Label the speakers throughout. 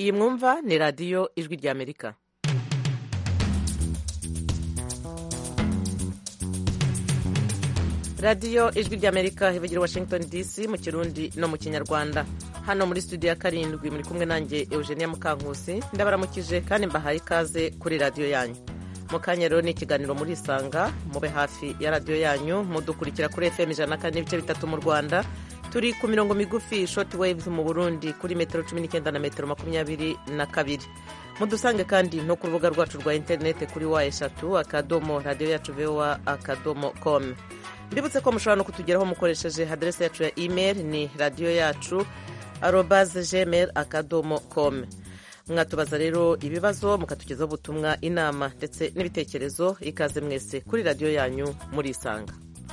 Speaker 1: iyi mwumva ni radiyo ijwi ry'amerika radiyo ijwi ry'amerika ivugira washington dc mu kirundi no mu kinyarwanda hano muri studio ya karindwi muri kumwe nanjye eugenia mukankusi ndabaramukije kandi mbahaye ikaze kuri radiyo yanyu mu kanya rero ni ikiganiro muri isanga mube hafi ya radiyo yanyu mudukurikira kuri fm ijana na kane n'ibice bitatu mu rwanda turi ku mirongo migufi short waves mu burundi kuri metero cumi n'icyenda na metero makumyabiri na kabiri mudusange kandi no ku rubuga rwacu rwa interineti kuri wa eshatu akadomo radiyo yacu voa akadomo com mbibutse ko mushobora no kutugeraho mukoresheje aderesi yacu ya email ni radiyo yacu arobaze gmail akadomo com mwatubaza rero ibibazo mukatugezaho ubutumwa inama ndetse n'ibitekerezo ikaze mwese kuri radiyo yanyu murisanga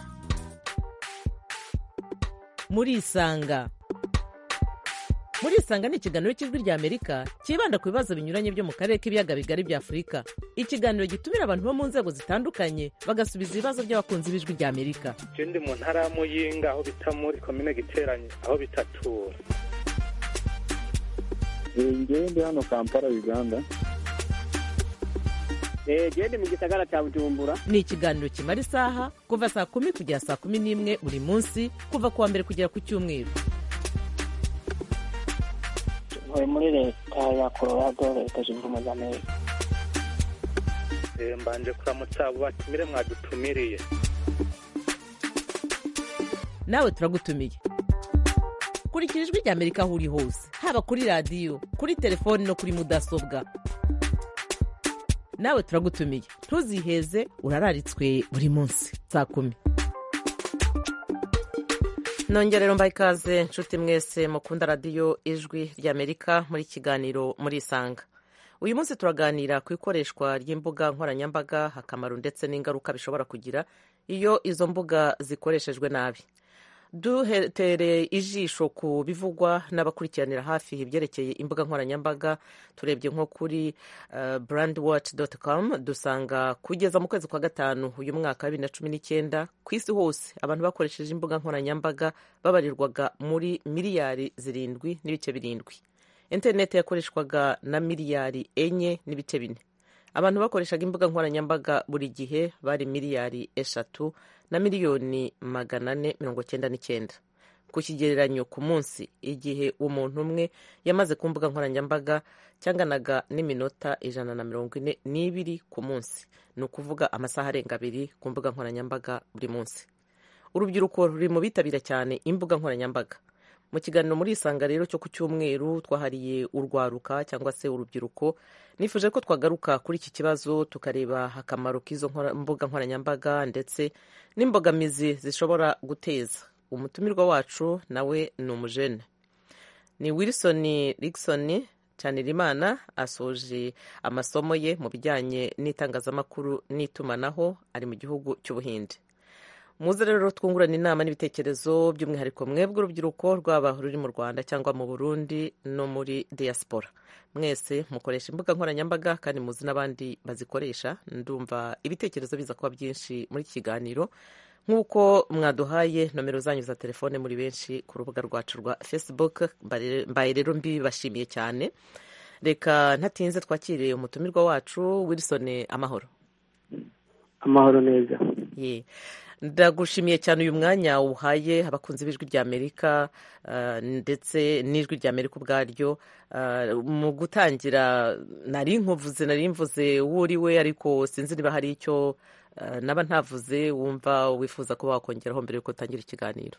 Speaker 1: murisanga murisanga ni ikiganiro cy'ijwi rya amerika cyibanda ku bibazo binyuranye byo mu karere k'ibiyaga bigari bya afurika ikiganiro gitumira abantu bo mu nzego zitandukanye bagasubiza ibibazo by'abakunzi b'ijwi rya amerika
Speaker 2: ndi mu ntara ya muyinga aho bita muri komine giteranye aho bitatura
Speaker 3: ngewe ndi hano kampala uganda
Speaker 4: gende mu gisagara cya bujumbura
Speaker 1: ni ikiganiro kimara isaha kuva saa kumi kugera saa kumi n'imwe buri munsi kuva ku wa mbere kugera ku cyumweru
Speaker 5: ntuye muri leta ya colorado leta zunze ubumwe za amerika
Speaker 2: mbanje kuramutsa abo batumire mwadutumiriye
Speaker 1: nawe turagutumiye kurikira ijwi rya amerika aho uri hose haba kuri radiyo kuri telefoni no kuri mudasobwa nawe turagutumiye ntuziheze urararitswe buri munsi saa kumi nongerero mbaye ikaze nshuti mwese mukunda radiyo ijwi ry'amerika muri kiganiro muri isanga uyu munsi turaganira ku ikoreshwa ry'imbuga nkoranyambaga akamaro ndetse n'ingaruka bishobora kugira iyo izo mbuga zikoreshejwe nabi duhereye ijisho ku bivugwa n'abakurikiranira hafi ibyerekeye imbuga nkoranyambaga turebye nko kuri uh, brandwatch.com dusanga kugeza mu kwezi kwa gatanu uyu mwaka wa bibiri na cumi n'icyenda ku isi hose abantu bakoresheje imbuga nkoranyambaga babarirwaga muri miliyari zirindwi n'ibice birindwi interineti yakoreshwaga na miliyari enye n'ibice bine abantu bakoreshaga imbuga nkoranyambaga buri gihe bari miliyari eshatu na miliyoni magana ane mirongo cyenda n'icyenda ku kigereranyo ku munsi igihe umuntu umwe yamaze ku mbuga nkoranyambaga cyanganaga n'iminota ijana na mirongo ine n'ibiri ku munsi ni ukuvuga amasaha arenga abiri ku mbuga nkoranyambaga buri munsi urubyiruko ruri mu bitabira cyane imbuga nkoranyambaga mu kiganiro muri isanga rero cyo ku cyumweru twahariye urwaruka cyangwa se urubyiruko nifuje ko twagaruka kuri iki kibazo tukareba akamaro k'izo mbuga nkoranyambaga ndetse n'imbogamizi zishobora guteza umutumirwa wacu nawe ni umujene ni wilson Rickson Cyanirimana asoje amasomo ye mu bijyanye n'itangazamakuru n'itumanaho ari mu gihugu cy'ubuhinde muze rero twungurana inama n'ibitekerezo by'umwihariko mwebwe urubyiruko rwaba ruri mu rwanda cyangwa mu burundi no muri diaspora mwese mukoresha imbuga nkoranyambaga kandi muzi n'abandi bazikoresha ndumva ibitekerezo biza kuba byinshi muri iki kiganiro nk'uko mwaduhaye nomero zanyu za telefone muri benshi ku rubuga rwacu rwa facebook mbaye rero mbibashimiye cyane reka ntatinze twakiriye umutumirwa wacu wilson amahoro
Speaker 4: amahoro neza
Speaker 1: ye ndagushimiye cyane uyu mwanya uhaye abakunzi b'ijwi rya amerika ndetse n'ijwi rya amerika ubwaryo mu gutangira nari nkuvuze nari mvuze uwo uri we ariko sinzi niba hari icyo naba ntavuze wumva wifuza kuba wakongeraho mbere y'uko utangira ikiganiro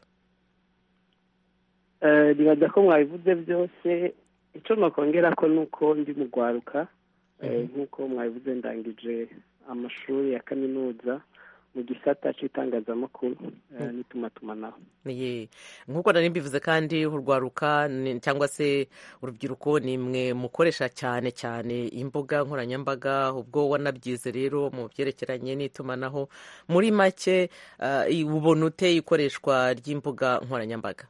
Speaker 4: nibaza ko mwabivuze byose icyo nakongera ko ni uko ndi mu rwaruka nk'uko mwabivuze ndangije amashuri ya kaminuza mu gisata cy'itangazamakuru n'itumatumanaho
Speaker 1: nk'uko nari mbivuze kandi urwaruka cyangwa se urubyiruko ni mwe mukoresha cyane cyane imbuga nkoranyambaga ubwo wanabyize rero mu byerekeranye n'itumanaho muri make ubona ute ikoreshwa ry'imbuga nkoranyambaga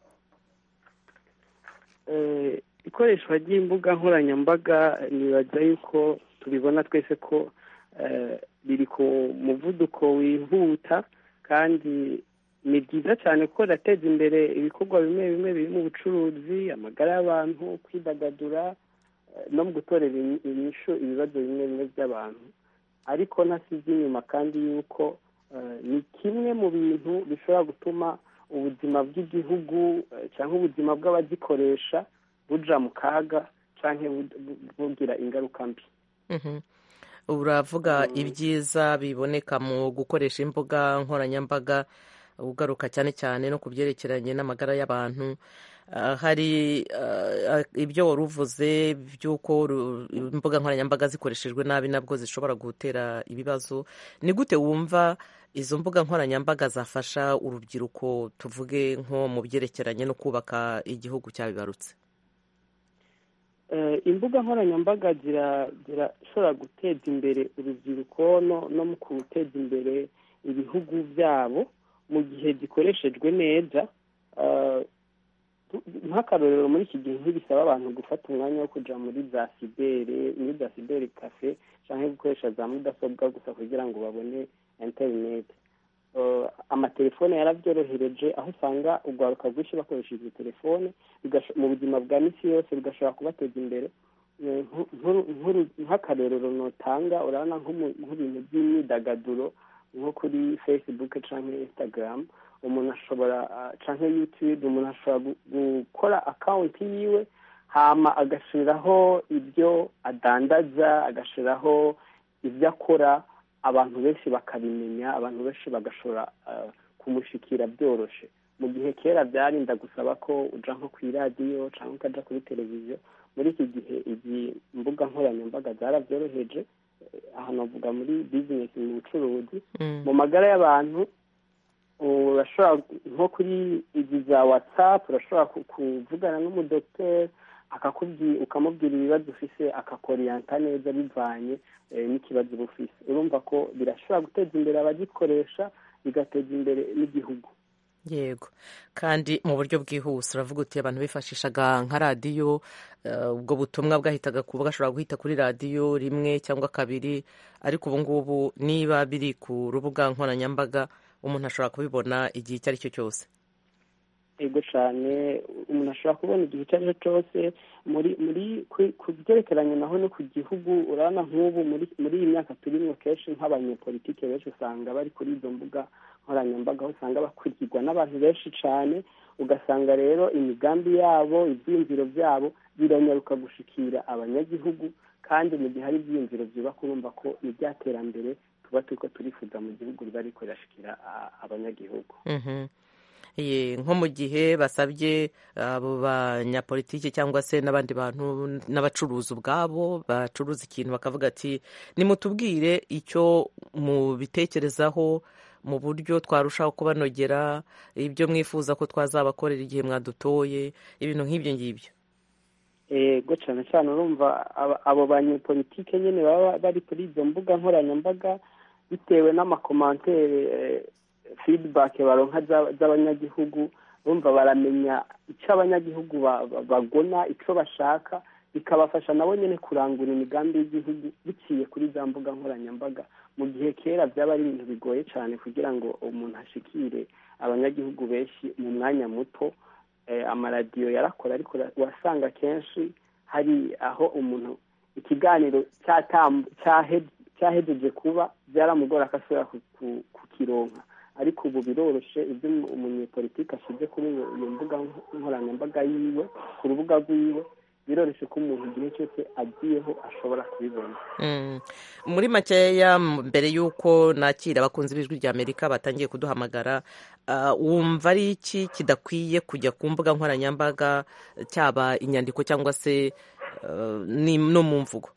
Speaker 4: ikoreshwa ry'imbuga nkoranyambaga nibaza yuko tubibona twese ko biri ku muvuduko wihuta kandi ni byiza cyane kuko rirateza imbere ibikorwa bimwe bimwe biri mu bucuruzi amagara y'abantu kwidagadura no mu gutorera inyishu ibibazo bimwe bimwe by'abantu ariko ntasize inyuma kandi yuko ni kimwe mu bintu bishobora gutuma ubuzima bw'igihugu cyangwa ubuzima bw'abagikoresha buja mu kaga cyangwa bugira ingaruka mbi
Speaker 1: uravuga ibyiza biboneka mu gukoresha imbuga nkoranyambaga ugaruka cyane cyane no ku byerekeranye n'amagara y'abantu hari ibyo wari uvuze by'uko imbuga nkoranyambaga zikoreshejwe nabi nabwo zishobora gutera ibibazo ni gute wumva izo mbuga nkoranyambaga zafasha urubyiruko tuvuge nko mu byerekeranye no kubaka igihugu cyabibarutse
Speaker 4: imbuga nkoranyambaga zirashobora guteza imbere urubyiruko no mu guteza imbere ibihugu byabo mu gihe zikoreshejwe neza nk'akarorero muri iki gihe ntibisaba abantu gufata umwanya wo kujya muri za sibere muri za sibere kafe cyangwa gukoresha za mudasobwa gusa kugira ngo babone interineti amatelefone yarabyorohereje aho usanga urwaruka rwinshi bakoresha izi telefone mu buzima bwa minsi yose bigashobora kubateza imbere nk'akarorero notanga urabona nk'ibintu by'imyidagaduro nko kuri facebook cyangwa instagram umuntu ashobora cyangwa youtube umuntu ashobora gukora akawunti yiwe hama agashyiraho ibyo adandaza agashyiraho ibyo akora abantu benshi bakabimenya abantu benshi bagashobora kumushikira byoroshye mu gihe kera byarinda gusaba ko ujya nko ku iradiyo cyangwa ukajya kuri televiziyo muri iki gihe izi mbuga nkoranyambaga zarabyoroheje aha navuga muri bizinesi mu bucuruzi mu magara y'abantu urashobora nko kuri izi za watsapu urashobora kuvugana n'umudogiteri ukamubwira ibibazo ufise akakoriyanta neza bivanye n'ikibazo uba ufise urumva ko birashobora guteza imbere abagikoresha bigateza imbere n'igihugu
Speaker 1: yego kandi mu buryo bwihuse uravuga uti abantu bifashishaga nka radiyo ubwo butumwa bwahitaga kuba gashobora guhita kuri radiyo rimwe cyangwa kabiri ariko ubu ngubu niba biri ku rubuga nkoranyambaga umuntu ashobora kubibona igihe icyo ari cyo cyose
Speaker 4: yego cyane umuntu ashobora kubona igihe icyo ari cyo cyose muri muri ku byerekeranye naho no ku gihugu urabona nk'ubu muri iyi myaka turimo kenshi nk'abanyepolitike benshi usanga bari kuri izo mbuga nkoranyambaga aho usanga bakurikirwa n'abantu benshi cyane ugasanga rero imigambi yabo ibyiyumviro byabo biranyaruka gushikira abanyagihugu kandi mu gihe hari ibyiyumviro byubaka urumva ko ni terambere tuba turi ko turifuza mu gihugu riba riko rirashikira abanyagihugu
Speaker 1: nko mu gihe basabye abo banyapolitiki cyangwa se n'abandi bantu n'abacuruzi ubwabo bacuruza ikintu bakavuga ati nimutubwire icyo mubitekerezaho mu buryo twarushaho kubanogera ibyo mwifuza ko twazabakorera igihe mwadutoye ibintu nk'ibyo ngibyo
Speaker 4: yego cyane cyane urumva abo banyepolitike nyine baba bari kuri izo mbuga nkoranyambaga bitewe n'amakomantere fidibake baronka z'abanyagihugu bumva baramenya icyo abanyagihugu bagona icyo bashaka bikabafasha nabo nyine kurangura imigambi y'igihugu biciye kuri za mbuga nkoranyambaga mu gihe kera byaba ari ibintu bigoye cyane kugira ngo umuntu ashikire abanyagihugu benshi mu mwanya muto amaradiyo yarakora ariko wasanga kenshi hari aho umuntu ikiganiro cyahejeje kuba byaramugora ko ashobora kukironka ariko ubu biroroshye ibyo umunyepolitiki ashyize kuri iyo mbuga nkoranyambaga yiwe ku rubuga rwiwe biroroshye ko umuntu igihe cyose agiyeho ashobora kubibona
Speaker 1: muri makeya mbere y'uko nakira abakunzi b'ijwi rya amerika batangiye kuduhamagara wumva ari iki kidakwiye kujya ku mbuga nkoranyambaga cyaba inyandiko cyangwa se no mu mvugo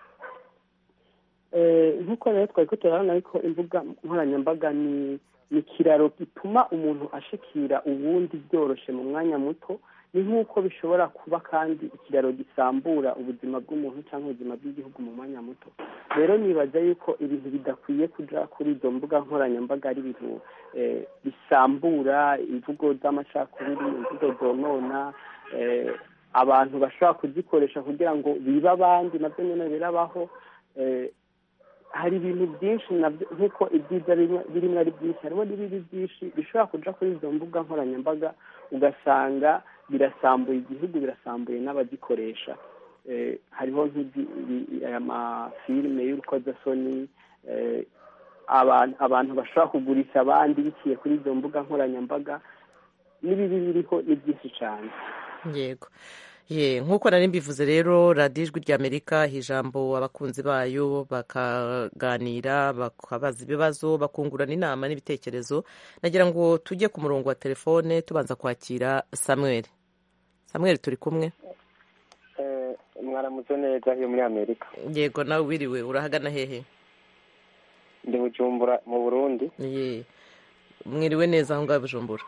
Speaker 4: nk'uko rero twari turabona ariko imbuga nkoranyambaga ni ikiraro gituma umuntu ashikira ubundi byoroshye mu mwanya muto ni nk'uko bishobora kuba kandi ikiraro gisambura ubuzima bw'umuntu cyangwa ubuzima bw'igihugu mu mwanya muto rero nibaza yuko ibintu bidakwiye kujya kuri izo mbuga nkoranyambaga ari ibintu bisambura imvugo z'amacakubiri imvugo zonona abantu bashobora kuzikoresha kugira ngo bibe abandi nabyo nyine birabaho hari ibintu byinshi nk'uko ibyiza birimo ari byinshi harimo n'ibibi byinshi bishobora kujya kuri izo mbuga nkoranyambaga ugasanga birasambuye igihugu birasambuye n'abagikoresha eh, hariho nk'ibyi- ibi- aya mafilime y'urukozasoni eh, abantu abantu bashobora kugurisha abandi biciye kuri izo mbuga nkoranyambaga n'ibibi biriho ni byinshi cyane
Speaker 1: yego ye nk'uko nari mbivuze rero radiyo ijwi ry'amerika iha ijambo abakunzi bayo bakaganira bakabaza ibibazo bakungurana inama n'ibitekerezo nagira ngo tujye ku murongo wa telefone tubanza kwakira samuel samuel turi kumwe
Speaker 6: mwaramutse neza hiyo muri amerika
Speaker 1: yego nawe wiriwe urahagana hehe
Speaker 6: ndi bujumbura mu burundi
Speaker 1: ye mwiriwe neza aho ngaho i bujumbura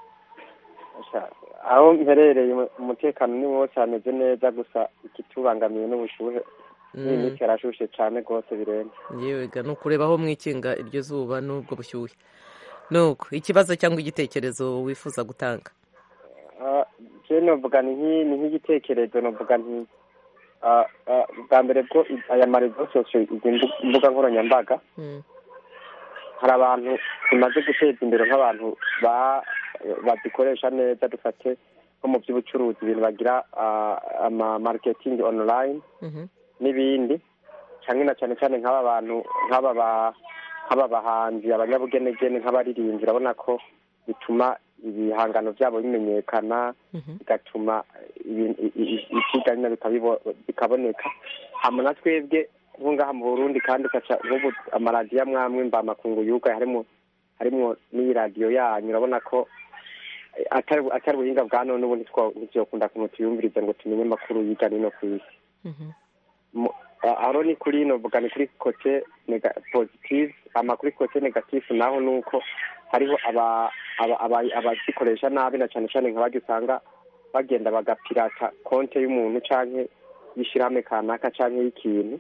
Speaker 6: Sha- aho mperereye mu- umutekano ni wose hameze neza gusa ikitubangamiye n'ubushuhe iyi
Speaker 1: Mm.
Speaker 6: minsi yarashushe cyane rwose birenze
Speaker 1: yewe ga ni ukureba aho mwikinga iryo zuba n'ubwo bushyuhe nuko ikibazo cyangwa igitekerezo wifuza gutanga
Speaker 6: Ah, je novuga ni nk'i- ni nk'igitekerezo novuga nti ah, ah, bwa mbere bwo i- aya marezo sosiyo izi mbu- mbuga nkoranyambaga
Speaker 1: Mm.
Speaker 6: hari abantu bimaze guteza imbere nk'abantu ba- bazikoresha neza dufate nko mu by'ubucuruzi ibintu bagira ah, ama marketing online
Speaker 1: Mhm.
Speaker 6: n'ibindi cyane na cyane cyane nk'aba bantu nk'aba ba- nk'aba bahanzi abanyabugenegene nk'abaririmbyi urabona ko bituma ibihangano byabo bimenyekana
Speaker 1: Mhm.
Speaker 6: bigatuma ibintu- i- i- ibyigana bikabibo- bikaboneka hama na twebwe nko ngaha mu burundi kandi ugaca nk'ubu amaradiyo amwe amwe mbamakungu yugaye harimo harimo n'iyi radiyo yanyu urabona ko eh, atari atari ubuhinga bwa none ubu ntitwo- ntivyokunda kuntu tuyumvirize ngo tumenye amakuru yiga nino ku isi
Speaker 1: Mhm.
Speaker 6: Mu- a- aho ni kuri novuga ni kuri kote nega- positive ama kuri kote negative naho nuko hariho aba aba- aba- abazikoresha nabi na cyane cyane nk'abajya usanga bagenda bagapirata konte y'umuntu canke y'ishirahamwe kanaka canke y'ikintu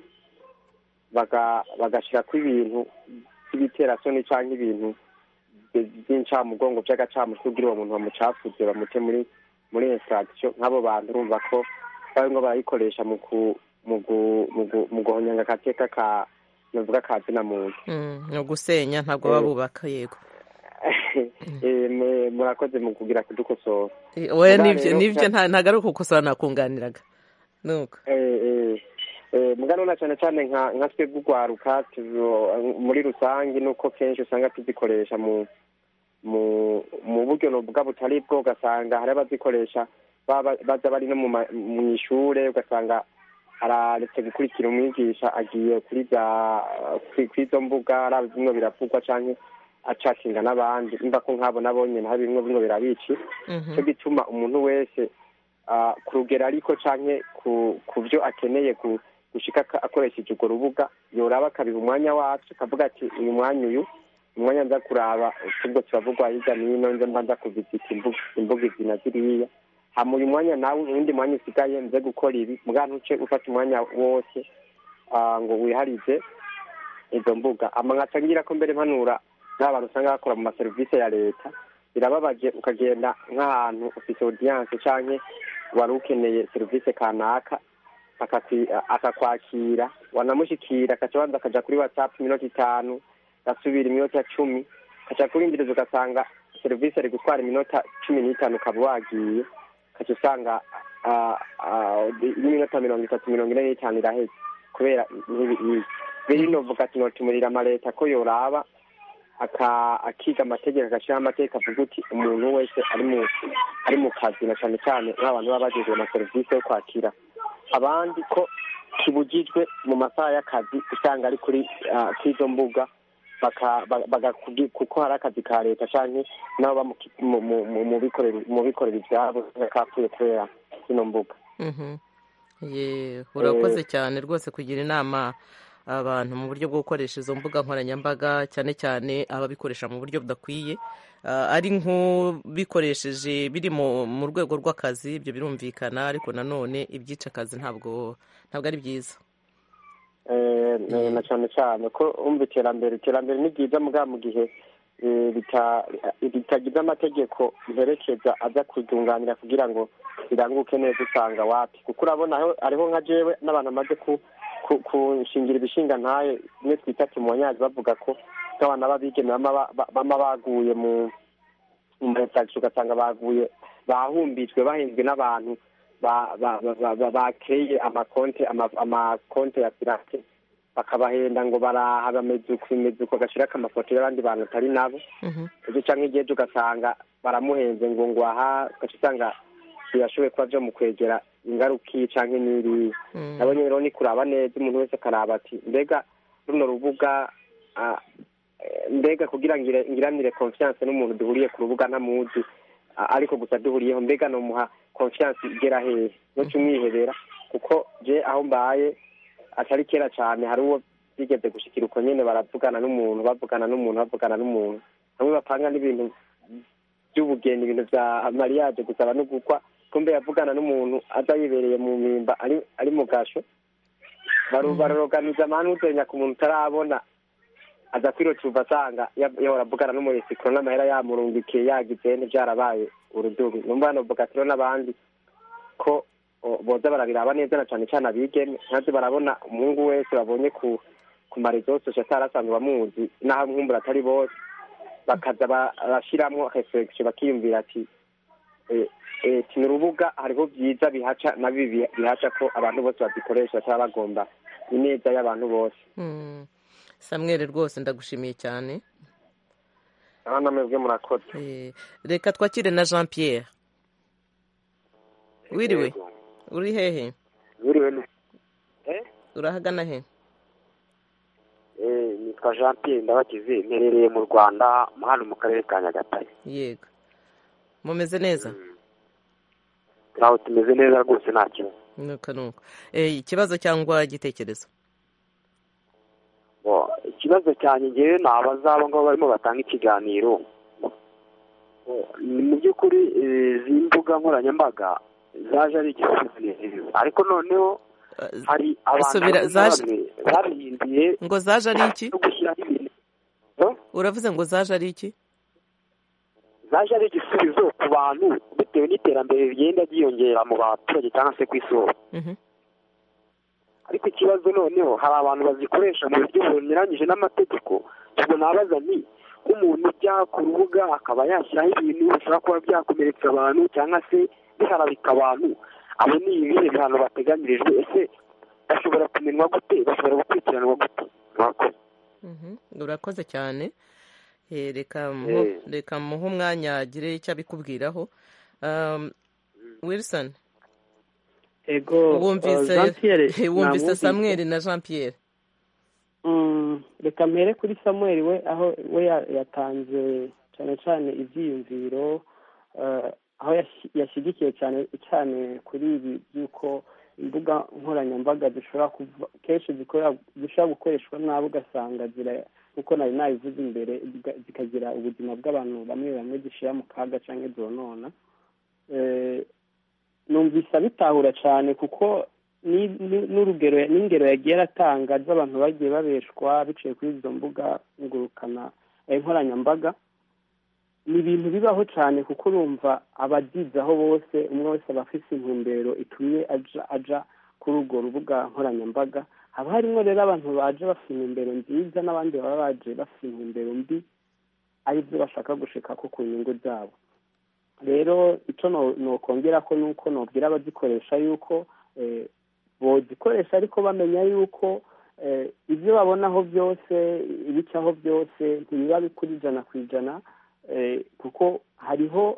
Speaker 6: baga bagashyirako ibintu by'ibiterasoni canke ibintu by- by'incamugongo by'agacamutwe kugira uwo muntu bamucafuze bamute muri muri infraction nk'abo bantu urumva ko barimo barayikoresha mu ku mu gu- mu gu- mu guhonyanga agateka ka navuga ka zina muntu
Speaker 1: Mm, ni ugusenya ntabwo baba bubaka yego
Speaker 6: Eh, mwe- murakoze mu kugira kudukosora
Speaker 1: Eh, oya
Speaker 6: Mugabo
Speaker 1: nibyo
Speaker 6: rero
Speaker 1: nibyo
Speaker 6: ka-
Speaker 1: nta- ntabwo ari ukukosora nakunganiraga nuko
Speaker 6: Eh, eh, eh, mugano na cyane cyane nka nka twebwe urwaruka tuzo- muri rusange nuko kenshi usanga tuzikoresha mu mu mu buryo novuga butari bwo ugasanga hari abazikoresha baba- baza bari no mu ma- mu ishure ugasanga araretse gukurikira umwigisha agiye kuri bya kuri kuri izo mbuga araba bimwe biravugwa canke acakinga n'abandi nimba ko nk'abo nabo nyene hari bimwe bimwe birabici
Speaker 1: Mhm.
Speaker 6: cyo gituma umuntu wese ah, ku rugero ariko canke ku ku byo akeneye ku- gushika ka- akoresheje urwo rubuga yoraba akabiha umwanya wacu akavuga ati uyu mwanya uyu umwanya nza kuraba tubwo turavugwa hirya n'ino nze mba nza kuvizita imbuga imbuga izi na ziriya hama uyu mwanya nawe uwundi mwanya usigaye nze gukora ibi muga ntuce ufata umwanya wose ah, ngo wiharize izo mbuga ama nkaca ngira ko mbere mpanura n'abantu usanga bakora mu maserivisi ya leta birababaje ukagenda nk'ahantu ufite audience canke wari ukeneye serivisi kanaka akakwi- akakwakira wanamushikira akaca abanza akaja kuri whatsapp iminota itanu gasubira iminota cumi kaca kurindiriza ugasanga serivisi ari gutwara iminota cumi n'itanu ukaba wagiye kaca usanga ah, ah, n'iminota mirongo itatu mirongo ine n'itanu iraheze kubera ntibi- rero novuga ati notumurira amaleta ko yoraba aka- akiga amategeko agashyiraho amategeko avuga uti umuntu wese ari mu ari mu kazi na cyane cyane nk'abantu baba bagejejwe na serivisi yo kwakira abandi ko kibujijwe mu masaha y'akazi usanga ari kuri ah, k'izo mbuga baka- ba- bagakugi- kuko hari akazi ka leta canke nabo ba mu ki- mu- mu- mu- mu bikorera mu bikorera ivyabo kapfuye kubera zino mbuga
Speaker 1: Mhm. Ye, urakoze cyane rwose kugira inama abantu mu buryo bwo gukoresha izo mbuga nkoranyambaga cyane cyane ababikoresha mu buryo budakwiye Ah, ari nk'ubikoresheje biri mu mu rwego rw'akazi ibyo birumvikana ariko nanone ibyica akazi ntabwo ntabwo ari byiza
Speaker 6: Eh, eh, na cyane cyane ko umva iterambere iterambere ni ryiza mugabo mu gihe eh, rita- ritagize amategeko mperekeza aza kuryunganira kugira ngo riranguke neza usanga wapi kuko urabona hariho- hariho nka jewe n'abantu bamaze ku ku- kunshingira ibishinga ntaye bimwe twita timonyazi bavuga ko nk'abana b'abigeme bama ba- ba- bama baguye mu mu maresagisho ugasanga baguye bahumbijwe bahenzwe n'abantu ba- ba- ba- ba- ba- bakeye amakonte ama- amakonte ya pirate bakabahenda ngo baraha bameze uku bimeze uku bagashirako amafoto y'abandi bantu atari nabo
Speaker 1: Mhm.
Speaker 6: ejo canke igihe ejo ugasanga baramuhenze ngo ngo aha ugaca usanga birashoboye kuba vyo mu kwegera ingaruka iyi canke n'iriya
Speaker 1: Mm.
Speaker 6: nabonye rero ni kuraba neza umuntu wese akaraba ati mbega runo rubuga ah, eh, mbega kugira ngire ngiranire confiance n'umuntu duhuriye ku rubuga ntamuzi ah, ariko gusa duhuriyeho mbega nomuha confiance igera hehe noca umwihebera kuko je aho mbaye atari kera cane hari uwo bigeze gushikira uko nyene baravugana n'umuntu bavugana n'umuntu bavugana n'umuntu bamwe bapanga n'ibintu by'ubugeni ibintu vya mariage gusaba no gukwa kumbe yavugana n'umuntu aza yibereye mu mpimba ari ari mu gasho baru- baroroganiza amahanu uzenya ku muntu utarabona aza kwirocuva asanga ya- yahora avugana n'umuresikoro n'amahera yamurungikiye yagize ntivyarabaye urudubi numva novuga ati rero n'abandi ko o, boza barabiraba neza na cane cane abigeme ntaze barabona umuhungu wese babonye ku ku marezo sosio atari asanzwe bamuzi n'aho nkumbura atari bose bakaza ba- barashiramwo reflexion bakiyumvira ati eh, eh, ni urubuga hariho byiza bihaca na bibi bihaca ko abantu bose bazikoresha bataba bagomba ineza y'abantu bose
Speaker 1: Mm. samwere rwose ndagushimiye cyane
Speaker 6: aho namwebwe murakoze
Speaker 1: Eh, reka twakire na jean pierre wiriwe uri hehe
Speaker 7: Biriwe ni
Speaker 1: urahagana he
Speaker 7: eh nitwa Jean Pierre Ndabakize mperereye mu Rwanda hano mu karere ka Nyagatare
Speaker 1: yego mumeze neza
Speaker 7: aho tumeze neza rwose nta kibazo
Speaker 1: nuko nuko Eh, ikibazo cyangwa igitekerezo
Speaker 7: Bo, ikibazo cyanjye ngewe ni abazaba ngo barimo batanga ikiganiro Bo, ni mu by'ukuri eh, izi mbuga nkoranyambaga zaje ari igisubizo ariko noneho
Speaker 1: Eh,
Speaker 7: hari abantu
Speaker 1: Subira,
Speaker 7: bamwe na
Speaker 1: zaje-
Speaker 7: bamwe babihinduye
Speaker 1: ngo zaje ari iki
Speaker 7: no gushyiraho ibintu
Speaker 1: uravuze ngo zaje ari iki
Speaker 7: zaje ari igisubizo ku bantu bitewe n'iterambere rigenda ryiyongera mu baturage cyangwa se ku isi hose
Speaker 1: Mhm.
Speaker 7: ariko ikibazo noneho hari abantu bazikoresha mu buryo bunyuranyije n'amategeko ubwo nabaza nti nk'umuntu ujya ku rubuga akaba yashyiraho ibintu bishobora kuba byakomeretsa abantu cyangwa se biharabika abantu abo ni ibihe bihano bateganyirijwe ese bashobora kumenwa gute bashobora gukurikiranwa gute murakoze
Speaker 1: Mhm. urakoze cyane Eh, reka muhe-
Speaker 7: Eh.
Speaker 1: reka muhe umwanya agire icyo abikubwiraho Um, wilson
Speaker 4: ego
Speaker 1: wumvise
Speaker 4: Jean Pierre
Speaker 1: wumvise
Speaker 4: namwumvise.
Speaker 1: samweri na jean pierre
Speaker 4: Mm, reka mpere kuri samuel we aho we ya- yatanze cyane cyane ibyiyumviro eh, aho yashi- yashyigikiye cyane cyane kuri ibi by'uko imbuga nkoranyambaga zishobora kuva kenshi zikorera zishobora gukoreshwa nabi ugasanga zira nk'uko nari nabivuze imbere ziga- zikagira ubuzima bw'abantu bamwe bamwe zishyira mu kaga cyangwa zonona Eh, numvise abitahura cyane kuko ni- ni- n'urugero n'ingero yagiye aratanga z'abantu bagiye babeshwa biciye kuri izo mbuga ngurukana eh, nkoranyambaga ni ibintu bibaho cyane kuko urumva abazizaho bose umwe wese aba afite intumbero itumye aja aja kuri urwo rubuga nkoranyambaga haba harimo rero abantu baje bafite intumbero nziza n'abandi baba baje bafite intumbero mbi aribyo bashaka gushika ko ku nyungu zabo rero icyo no- nokongera ko ni uko nobwira abazikoresha yuko eh, bozikoresha ariko bamenya yuko eh, ibyo babonaho byose ibicaho byose ntibiba bikuri ijana ku ijana eh, kuko hariho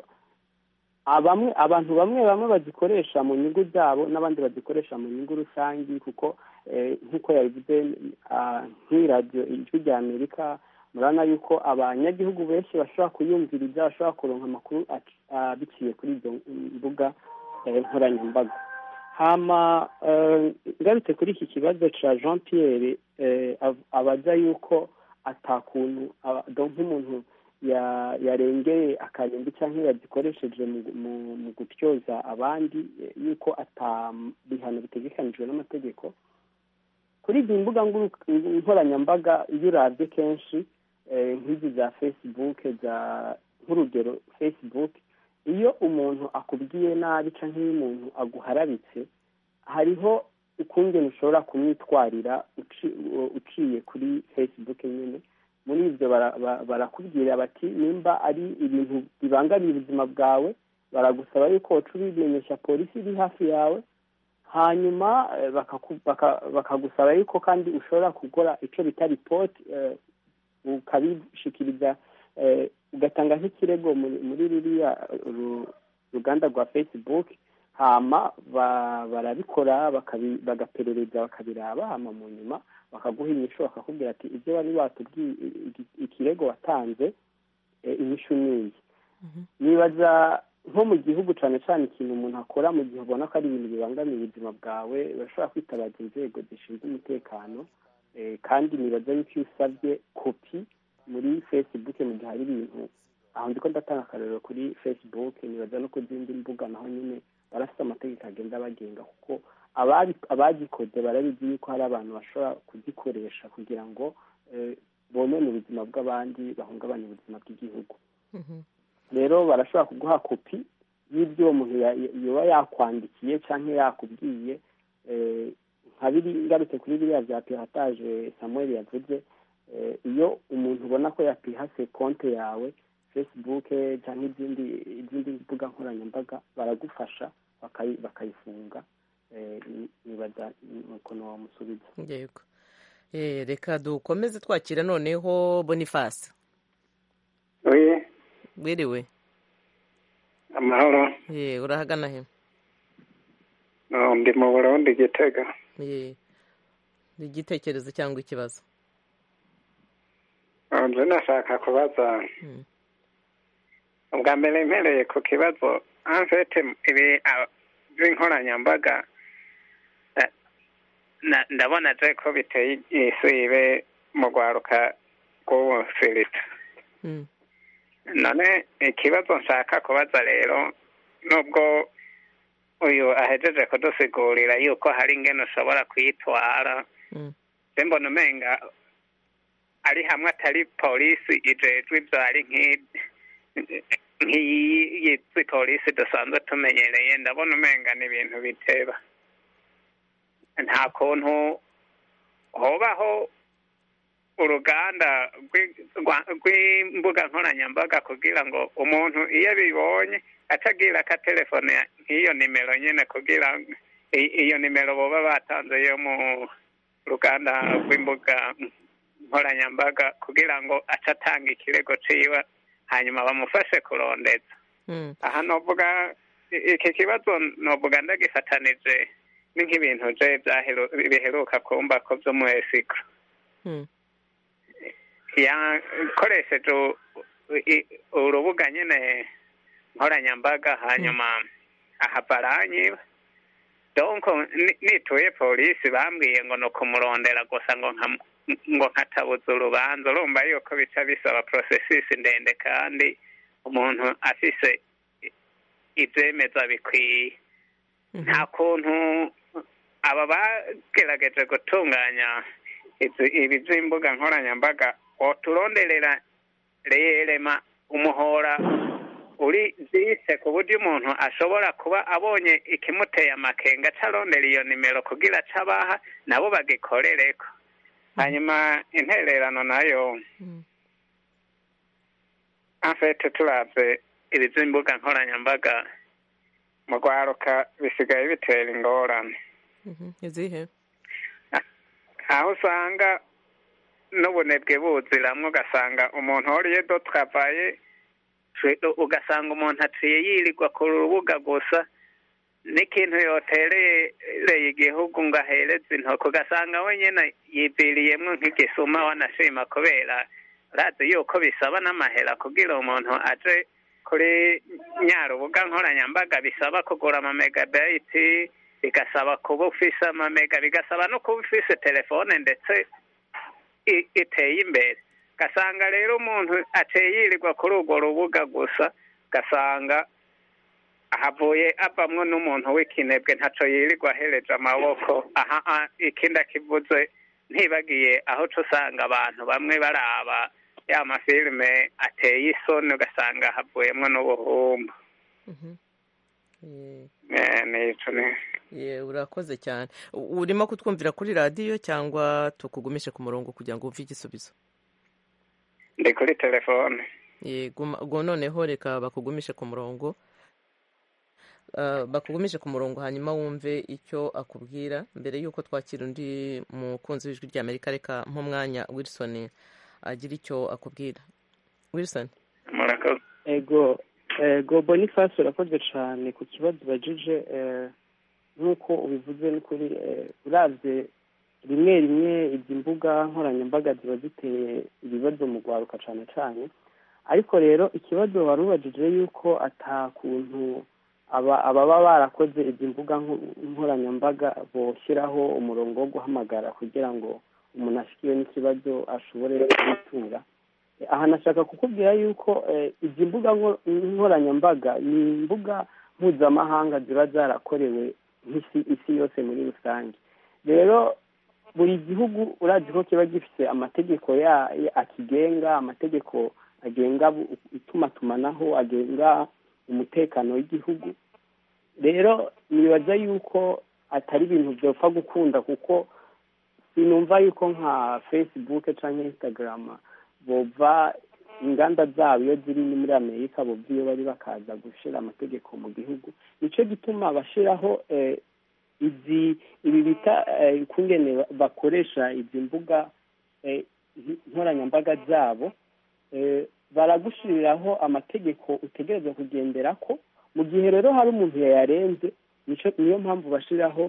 Speaker 4: abamwe abantu bamwe bamwe bazikoresha mu nyungu zabo n'abandi bazikoresha mu nyungu rusange kuko eh, nk'uko yabivuze ah, nk'iyi radiyo ijwi rya amerika murabona yuko abanyagihugu benshi bashobora kuyumviriza bashobora kuronka amakuru ac- ah, biciye kuri izo mbuga eh, nkoranyambaga hama eh, ngarutse kuri iki kibazo cya jean pierre eh, av- abaza yuko atakuntu aba- donc nk'umuntu ya- yarengeye akarindwi cyangwa yazikoresheje mu- mu- mu gutyoza abandi eh, yuko ata bihano bitegekanijwe n'amategeko kuri izi mbuga nguru- nkoranyambaga iyo urabye kenshi eh, nk'izi za facebook za nk'urugero facebook iyo umuntu akubwiye nabi cyangwa iyo umuntu aguharabitse hariho ukungene ushobora kumwitwarira uci- uciye kuri facebook nyine muri ibyo bara- ba- barakubwira bati nimba ari ibintu bibangamiye ubuzima bwawe baragusaba yuko woca ubimenyesha polisi iri hafi yawe hanyuma eh, bakaku- baka- bakagusaba yuko kandi ushobora gukora icyo bita ripoti eh, ukabishikiriza eh, ugatanga nk'ikirego muri muri ruriya ru- ruganda rwa facebook hama ba- barabikora bakabi- bagaperereza bakabiraba hama mu nyuma bakaguha inyishu bakakubwira ati ibyo wari watubwiye iki- ikirego watanze eh, inyishu ni iyi nibaza nko mu gihugu cyane cyane ikintu umuntu akora mu gihe ubona ko ari ibintu bibangamiye ubuzima bwawe bashobora kwitabaza inzego zishinzwe umutekano eh, kandi nibaza yuko iyo usabye kopi muri facebook mu gihe hari ibintu aho ndiko ndatanga akarorero kuri facebook nibaza no ku zindi mbuga naho nyine barafite amategeko agenda abagenga kuko ababi- abagikoze barabizi yuko hari abantu bashobora kugikoresha kugira ngo eh, bonone ubuzima bw'abandi bahungabanye ubuzima bw'igihugu rero barashobora kuguha kopi y'ibyo uwo muntu ya- ya- yoba yakwandikiye cyangwa yakubwiye eh, nka biri ngarutse kuri biriya bya pirataje samuel yavuze eh, iyo umuntu ubona ko yapihase konte yawe facebook cyangwa izindi izindi mbuga nkoranyambaga baragufasha bakayi- bakayifunga eh, ni- nibaza nuko wamusubiza
Speaker 1: yego Eh, reka dukomeze twakira noneho bonifasi
Speaker 8: oye
Speaker 1: wiriwe
Speaker 8: amahoro
Speaker 1: Eh, urahagana he
Speaker 8: No, ndi mu burundi gitega
Speaker 1: Eh, ni igitekerezo cyangwa ikibazo
Speaker 8: Oh, nje nashaka kubaza
Speaker 1: Mm.
Speaker 8: ubwa mbere mpereye ku kibazo anfete ibi ah, by'inkoranyambaga eh, na- ndabona je ko biteye isibe mu rwaruka rw'ubu filita
Speaker 1: Mm.
Speaker 8: none ikibazo nshaka kubaza rero nubwo uyu ahejeje kudusigurira yuko hari ingene ushobora kwitwara
Speaker 1: Mm.
Speaker 8: se mbona umenga ari hamwe atari polisi ijejwe ibyo ari nk'iyi polisi dusanzwe tumenyereye ndabona umenga ni ibintu biteba nta kuntu hobaho uruganda rw'i- rwa- rw'imbuga nkoranyambaga kugira ngo umuntu iyo abibonye atagira akatelefone nk'iyo nimero nyine kugira ngo i- iyo nimero baba batanze yo mu ruganda rw'imbuga nkoranyambaga kugira ngo ace atanga ikirego ciwe hanyuma bamufashe kurondeza
Speaker 1: Mm.
Speaker 8: aha novuga i- iki kibazo novuga ndagifatanije ni nk'ibintu je byaheru- biheruka kumba ko vyo mu esiko
Speaker 1: Mm.
Speaker 8: yakoresheje u- i- urubuga nyine nkoranyambaga hanyuma ahava aranyiba donc ni- nituye polisi bambwiye ngo ni ukumurondera gusa ngo nka ngo nkatabuza urubanza urumva yuko bica bisaba processus ndende kandi umuntu afise i- ivyemeza bikwiye nta kuntu aba bagerageje gutunganya izi- ibi by'imbuga nkoranyambaga woturonderera reyerema umuhora uri zise ku buryo umuntu ashobora kuba abonye ikimuteye amakenga acarondera iyo nimero kugira aca abaha nabo bagikorereko hanyuma intererano nayo
Speaker 1: Mm.
Speaker 8: afete turavye ibi by'imbuga nkoranyambaga mu rwaruka bisigaye bitera ingorane
Speaker 1: Mhm. izihe
Speaker 8: aho usanga n'ubunebwe buziramwo ugasanga umuntu wariye do travaye ugasanga umuntu aciye yirirwa ku rubuga gusa n'ikintu yoterereye igihugu ngo ahereze intoki ugasanga we nyine yiviriyemwo nk'igisuma wanashima kubera urazi yuko bisaba n'amahera kugira umuntu aje kuri nyarubuga nkoranyambaga bisaba kugura amamegabiti bigasaba kuba ufise amamega bigasaba no kuba ufise telefone ndetse i- iteye imbere gasanga rero umuntu ateye yirirwa kuri urwo rubuga gusa gasanga ahavuye avamwo n'umuntu w'ikinebwe ntaco yirirwa ahereje amaboko aha a- ikindi akivuze ntibagiye aho uca usanga abantu bamwe baraba ya mafilime ateye isoni ugasanga havuyemwo n'ubuhumbu
Speaker 1: Mhm. Eh,
Speaker 8: Eh, nico ni
Speaker 1: ye, urakoze cyane U- urimo kutwumvira kuri radiyo cyangwa tukugumishe ku murongo kugira ngo wumve igisubizo
Speaker 8: ndi kuri telefone
Speaker 1: Ye, guma- ubwo noneho reka bakugumishe ku murongo ah, bakugumishe ku murongo hanyuma wumve icyo akubwira mbere y'uko twakira undi mukunzi w'ijwi ry'amerika reka nk'umwanya wilson agira icyo akubwira wilson
Speaker 8: murakoze
Speaker 4: ego ego boniface urakoze cyane ku kibazo ubajije eh, nk'uko ubivuze ni kuri eh, uravye rimwe rimwe izi mbuga nkoranyambaga ziba ziteye ibibazo mu rwaruka cyane cyane ariko rero ikibazo wari ubajije yuko ata kuntu aba ababa barakoze izi mbuga nko- nkoranyambaga boshyiraho umurongo wo guhamagara kugira ngo umuntu ashikiwe n'ikibazo ashobore kubitura aha nashaka kukubwira yuko eh, izi mbuga nko- nkoranyambaga ni imbuga mpuzamahanga ziba zarakorewe nk'isi isi yose muri rusange rero buri gihugu urazi ko kiba gifite amategeko ya ya- akigenga amategeko agenga bu- itumanaho agenga umutekano w'igihugu rero nibaza yuko atari ibintu byopfa gukunda kuko sinumva yuko nka facebook cyangwa instagram bova inganda zabo iyo ziri ni muri amerika bova iyo bari bakaza gushyira amategeko mu gihugu nicyo gituma bashyiraho eh, izi ibi bita eh, kungene ba- bakoresha izi mbuga eh, nkoranyambaga zabo eh, baragushyiriraho amategeko utegereza kugendera ko mu gihe rero hari umuntu yayarenze nico niyo mpamvu bashyiraho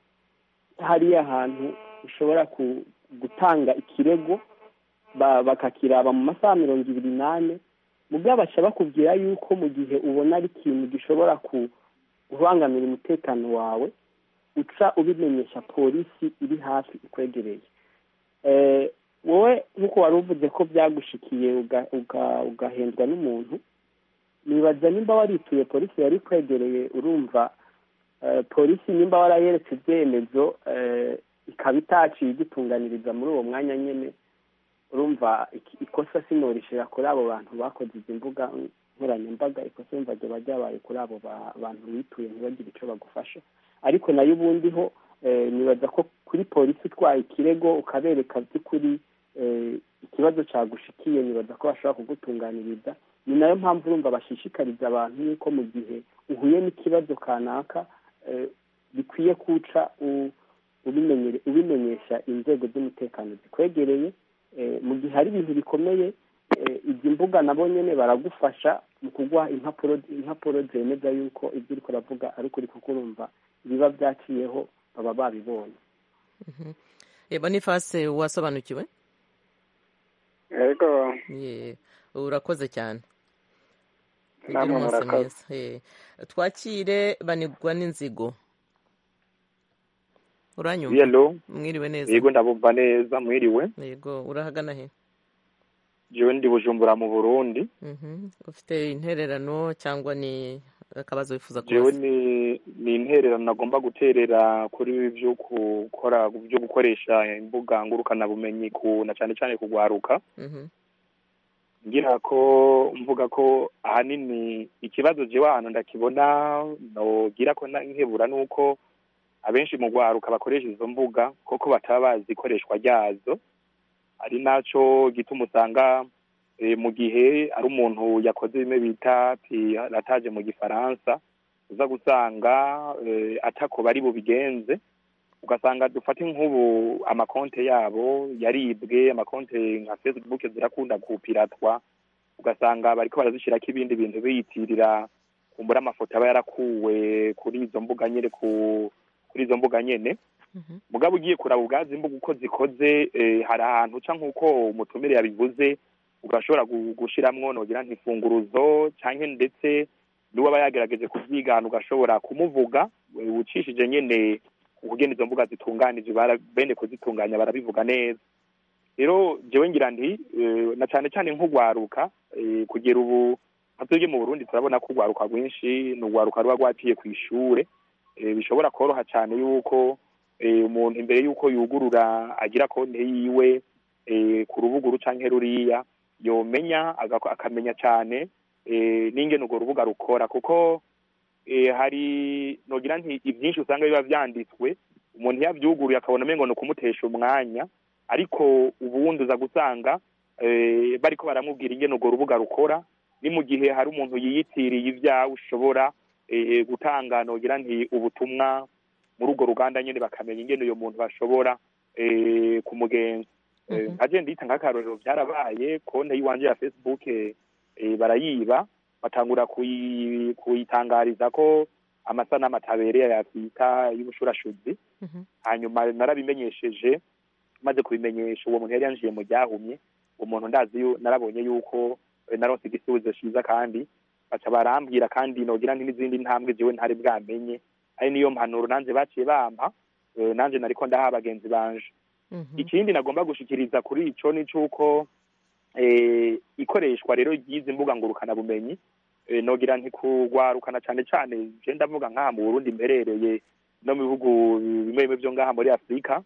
Speaker 4: hariya hantu ushobora ku- gutanga ikirego ba- bakakiraba mu masaha mirongo ibiri n'ane mubwo baca bakubwira yuko mu gihe ubona ari ikintu gishobora ku- kubangamira umutekano wawe uca ubimenyesha polisi iri hafi ikwegereye Eh, wowe nk'uko wari uvuze ko byagushikiye uga- uga- ugahendwa n'umuntu nibaza nimba warituye polisi yari ikwegereye urumva eh, polisi nimba warayeretse ibyemezo eh, ikaba itaciye igitunganiriza muri uwo mwanya nyine urumva iki- ikosa sinorishira kuri abo bantu bakoze izi mbuga nkoranyambaga ikosa yumva ryaba ryabaye kuri abo ba- bantu bituye ntibagire icyo bagufasha ariko nayo ubundi ho eh, nibaza ko kuri polisi utwaye ikirego ukabereka by'ukuri eh, ikibazo cyagushikiye nibaza ko bashobora kugutunganiriza ni nayo mpamvu urumva bashishikariza abantu yuko mu gihe uhuye n'ikibazo kanaka eh, bikwiye kuca u- ubimenyere- ubimenyesha inzego z'umutekano zikwegereye eh, mu gihe hari ibintu bikomeye eh, izi mbuga nabo nyine baragufasha mu kuguha impapuro impapuro zemeza yuko ibyo uriko uravuga ari ukuri kuko urumva biba byaciyeho baba babibonye
Speaker 1: Eh, boniface wasobanukiwe
Speaker 8: yego
Speaker 1: Ye, urakoze cyane Ugire
Speaker 8: Namwe
Speaker 1: umunsi
Speaker 8: murakoze.
Speaker 1: mwiza. Eh, twakire banigwa n'inzigo uranyumva
Speaker 9: yelo
Speaker 1: mwiriwe neza
Speaker 9: yego ndabumva neza mwiriwe
Speaker 1: yego urahagana he
Speaker 9: jewe ndi bujumbura mu burundi
Speaker 1: Mhm. ufite intererano cyangwa ni akabazo wifuza
Speaker 9: jewe
Speaker 1: kubaza
Speaker 9: ni ni intererano nagomba guterera kuri ibi byo gukora byo gukoresha imbuga ngurukanabumenyi ku na cyane cyane kugwaruka
Speaker 1: Mhm.
Speaker 9: ngira ko mvuga ko ahanini ikibazo jewe ahantu ndakibona nogira ko na- nkebura nuko abenshi mu gwaruka bakoresha izo mbuga koko bataba bazi ikoreshwa ryazo ari naco gituma usanga eh, mu gihe ari umuntu yakoze bimwe bita pirataje mu gifaransa uza gusanga eh, atako bari bubigenze ugasanga dufate nk'ubu amakonte yabo yaribwe amakonte nka facebook zirakunda kupiratwa ugasanga bariko barazishirako ibindi bintu biyitirira kumbura amafoto aba yarakuwe kuri izo mbuga nyene ku kuri izo mbuga nyene mugabo ugiye kuraba ubwazi imbuga uko zikoze eh, hari ahantu uca nk'uko umutumire yabivuze ugashobora gu- gushiramwo nogira ntifunguruzo canke ndetse n'uwaba yagerageje kuvyigana ugashobora kumuvuga eh, ucishije nyene ukugena izo mbuga zitunganije bara- bene kuzitunganya barabivuga neza rero jewe ngira nti eh, na cane cane nk'ugwaruka eh, kugera ubu nka twebwe mu burundi turabona ko urwaruka rwinshi ni urwaruka ruba rwaciye kw'ishure eh, bishobora koroha cane yuko eh, umuntu imbere yuko yugurura agira konte yiwe eh, ku rubuguru canke ruriya yomenya agako- akamenya cane eh, n'ingene urwo rubuga rukora kuko eh, hari nogira nti ivyinshi usanga biba vyanditswe umuntu yavyuguruye akabona umengo ni ukumutesha umwanya ariko ubundi uza gusanga eh, bariko baramubwira ingene urwo rubuga rukora ni mu gihe hari umuntu yiyitiriye ivyawe ushobora eh, gutanga nogira nti ubutumwa muri urwo ruganda nyene bakamenya ingene uyo muntu bashobora eh, kumugenza Eh,
Speaker 1: Mhm.
Speaker 9: nkaje ndita nk'akarorero byarabaye konte y'iwanje ya facebook eh, eh, barayiba batangura kuyi- kuyitangariza ko amasanamu atabereye yakwita y'ubushurashuzi
Speaker 1: Mhm.
Speaker 9: hanyuma narabimenyesheje maze kubimenyesha uwo muntu yari yanjiye mu ryahumye uwo muntu ndazi yu- narabonye yuko eh, naronse igisubizo ciza kandi baca barambwira kandi nogira nti n'izindi ntambwe jewe ntari bwamenye ari niyo mpanuro nanje baciye bampa eh, nanje nariko ndaha bagenzi banje
Speaker 1: Mhm.
Speaker 9: ikindi nagomba gushikiriza kuri ico ni cuko eh, ikoreshwa rero ry'izi mbuga ngurukana bumenyi eh, nogira nti kugwarukana cane cane je ndavuga nk'aha mu Burundi mberereye no mu bihugu bimwe bimwe vyo ngaha muri Afurika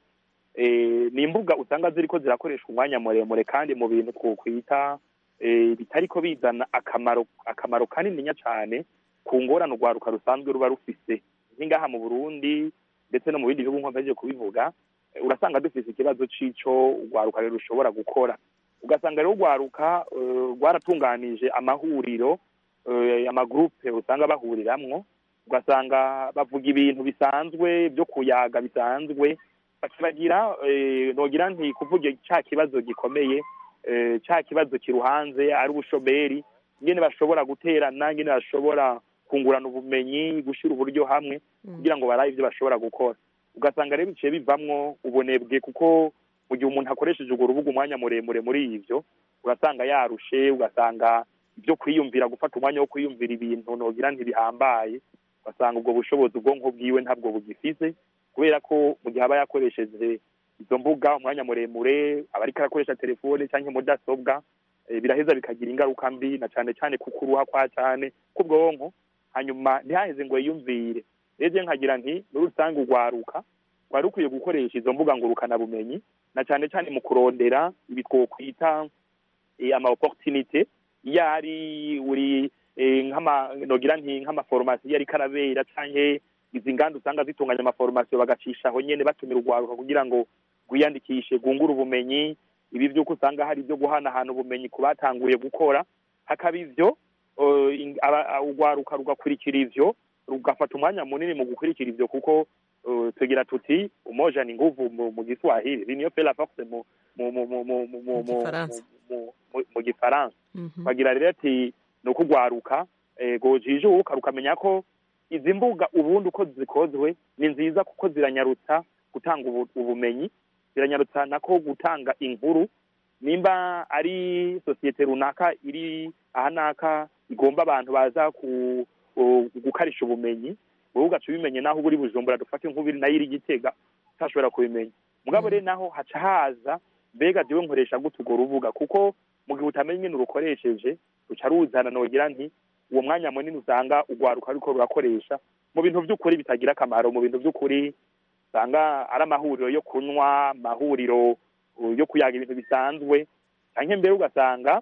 Speaker 9: eh, ni imbuga usanga ziriko zirakoreshwa umwanya muremure kandi mu bintu twokwita eh, bitariko bizana akamaro akamaro kanininya cane ku ngorane urwaruka rusanzwe ruba rufise nk'ingaha mu Burundi ndetse no mu bindi bihugu nkompeje kubivuga eh, urasanga dufise ikibazo c'ico urwaruka rero rushobora gukora ugasanga rero urwaruka eh, rwaratunganije amahuriro eh, amagurupe usanga bahuriramwo ugasanga bavuga ibintu bisanzwe byo kuyaga bisanzwe bakibagira eh, nogira nti kuvuga ca kibazo gikomeye eh, ca kibazo kiruhanze ari ubushomeri ingene bashobora guterana ingene bashobora kungurana ubumenyi gushira uburyo hamwe kugira ngo barabe ivyo bashobora gukora ugasanga rero biciye bivamwo ubunebwe kuko mu gihe umuntu akoresheje urwo rubuga umwanya muremure muri ivyo urasanga yarushe ugasanga ibyo kwiyumvira gufata umwanya wo kwiyumvira ibintu nogira ntibihambaye ugasanga ubwo bushobozi ubwonko bwiwe ntabwo bugifise kubera ko mu gihe aba yakoresheje izo mbuga umwanya muremure aba ariko arakoresha telefone cyangwa mudasobwa eh, biraheza bikagira ingaruka mbi na cane cane kuko uruha kwa cane k'ubwonko hanyuma ntihaheze ngo yiyumvire rero nkagira nti muri rusange urwaruka rwari rukwiye gukoresha izo mbuga ngurukana bumenyi na cane cane mu kurondera ibi twokwita eh, ama opportunité iyo ari uri eh, nk'ama nogira nti nk'amaforomasiyo iyo ariko arabera canke izi nganda usanga zitunganya amaforomasiyo bagacisha aho nyene batumira urwaruka kugira ngo rwiyandikishe rwungure ubumenyi ibi vy'uko usanga hari ibyo guhanahana ubumenyi ku batanguye gukora hakaba ivyo eh, ing- aba- urwaruka rugakurikira ivyo rugafata umwanya munini mu gukurikira ivyo kuko eh, tugira tuti umoja ni nguvu mu, mu Giswahili l'union fait la force mu mu mu mu mu mu mu mu
Speaker 1: Gifaransa.
Speaker 9: mu- mu- mu Gifaransa
Speaker 1: Mhm.
Speaker 9: bagira rero ati ni ukugwaruka eh, gojijuka rukamenya ko izi mbuga ubundi uko zikozwe ni nziza kuko ziranyarutsa gutanga ubu- ubumenyi ziranyarutsa nako gutanga inkuru nimba ari sosiyete runaka iri aha naka igomba abantu baza ku u- gukarisha ubumenyi wowe ugaca ubimenye naho uba uri bujumbura dufate nk'ubiri nayo iri gitega utashobora kubimenya mugabo rero naho haca haza mbega jewe nkoresha gute urwo rubuga kuko mu gihe utamenya ingene urukoresheje ruca ruzana nogira nti uwo mwanya munini usanga urwaruka ruriko rurakoresha mu bintu vy'ukuri bitagira akamaro mu bintu vy'ukuri usanga ari amahuriro yo kunywa amahuriro uh, yo kuyaga ibintu bisanzwe canke mbere ugasanga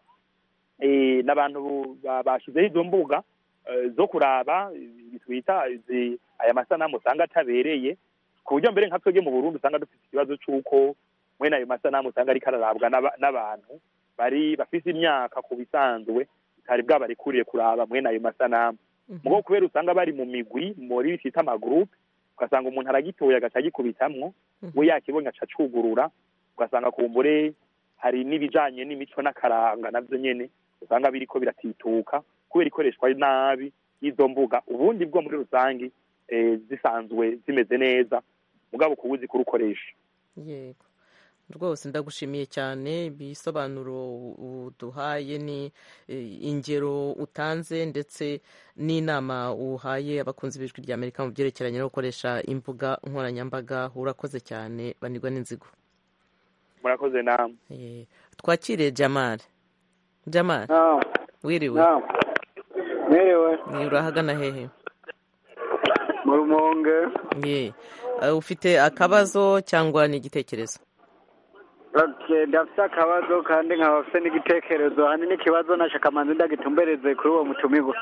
Speaker 9: eh, n'abantu ba- bashizeho izo mbuga eh, zo kuraba ibi twita izi- aya masanamu usanga atabereye ku buryo mbere nka twebwe mu burundi usanga dufite ikibazo c'uko mwene ayo masanamu usanga ariko ararabwa n'aba- n'abantu bari bafise imyaka ku bisanzwe bitari bwabarekuriye kuraba mwene ayo masanamu mugo kubera usanga bari mu migwi muri bita amagurupe ugasanga umuntu aragitoye agaca agikubitamwo we yakibonye aca acugurura ugasanga kumbure hari n'ibijanye n'imico n'akaranga navyo nyene usanga biriko biratituka kubera ikoreshwa nabi y'izo mbuga ubundi bwo muri rusange eh, zisanzwe zimeze neza mugabo kuba uzi kurukoresha
Speaker 1: yego rwose ndagushimiye cyane ibisobanuro uduhaye ni eh, ingero utanze ndetse n'inama uhaye abakunzi b'ijwi rya amerika mu byerekeranye no gukoresha imbuga nkoranyambaga urakoze cyane banirwa n'inzigo
Speaker 9: murakoze namwe
Speaker 1: Eh, twakire jamal jamal wiriwe
Speaker 10: Merewe
Speaker 1: Ni urahagana hehe
Speaker 10: mu rumonge
Speaker 1: ye Eh, ufite akabazo cyangwa ni igitekerezo
Speaker 10: Okay, ndafite akabazo kandi nkaba mfite n'igitekerezo hanini ikibazo nashaka manzi ndagitumbereze kuri uwo mutumirwa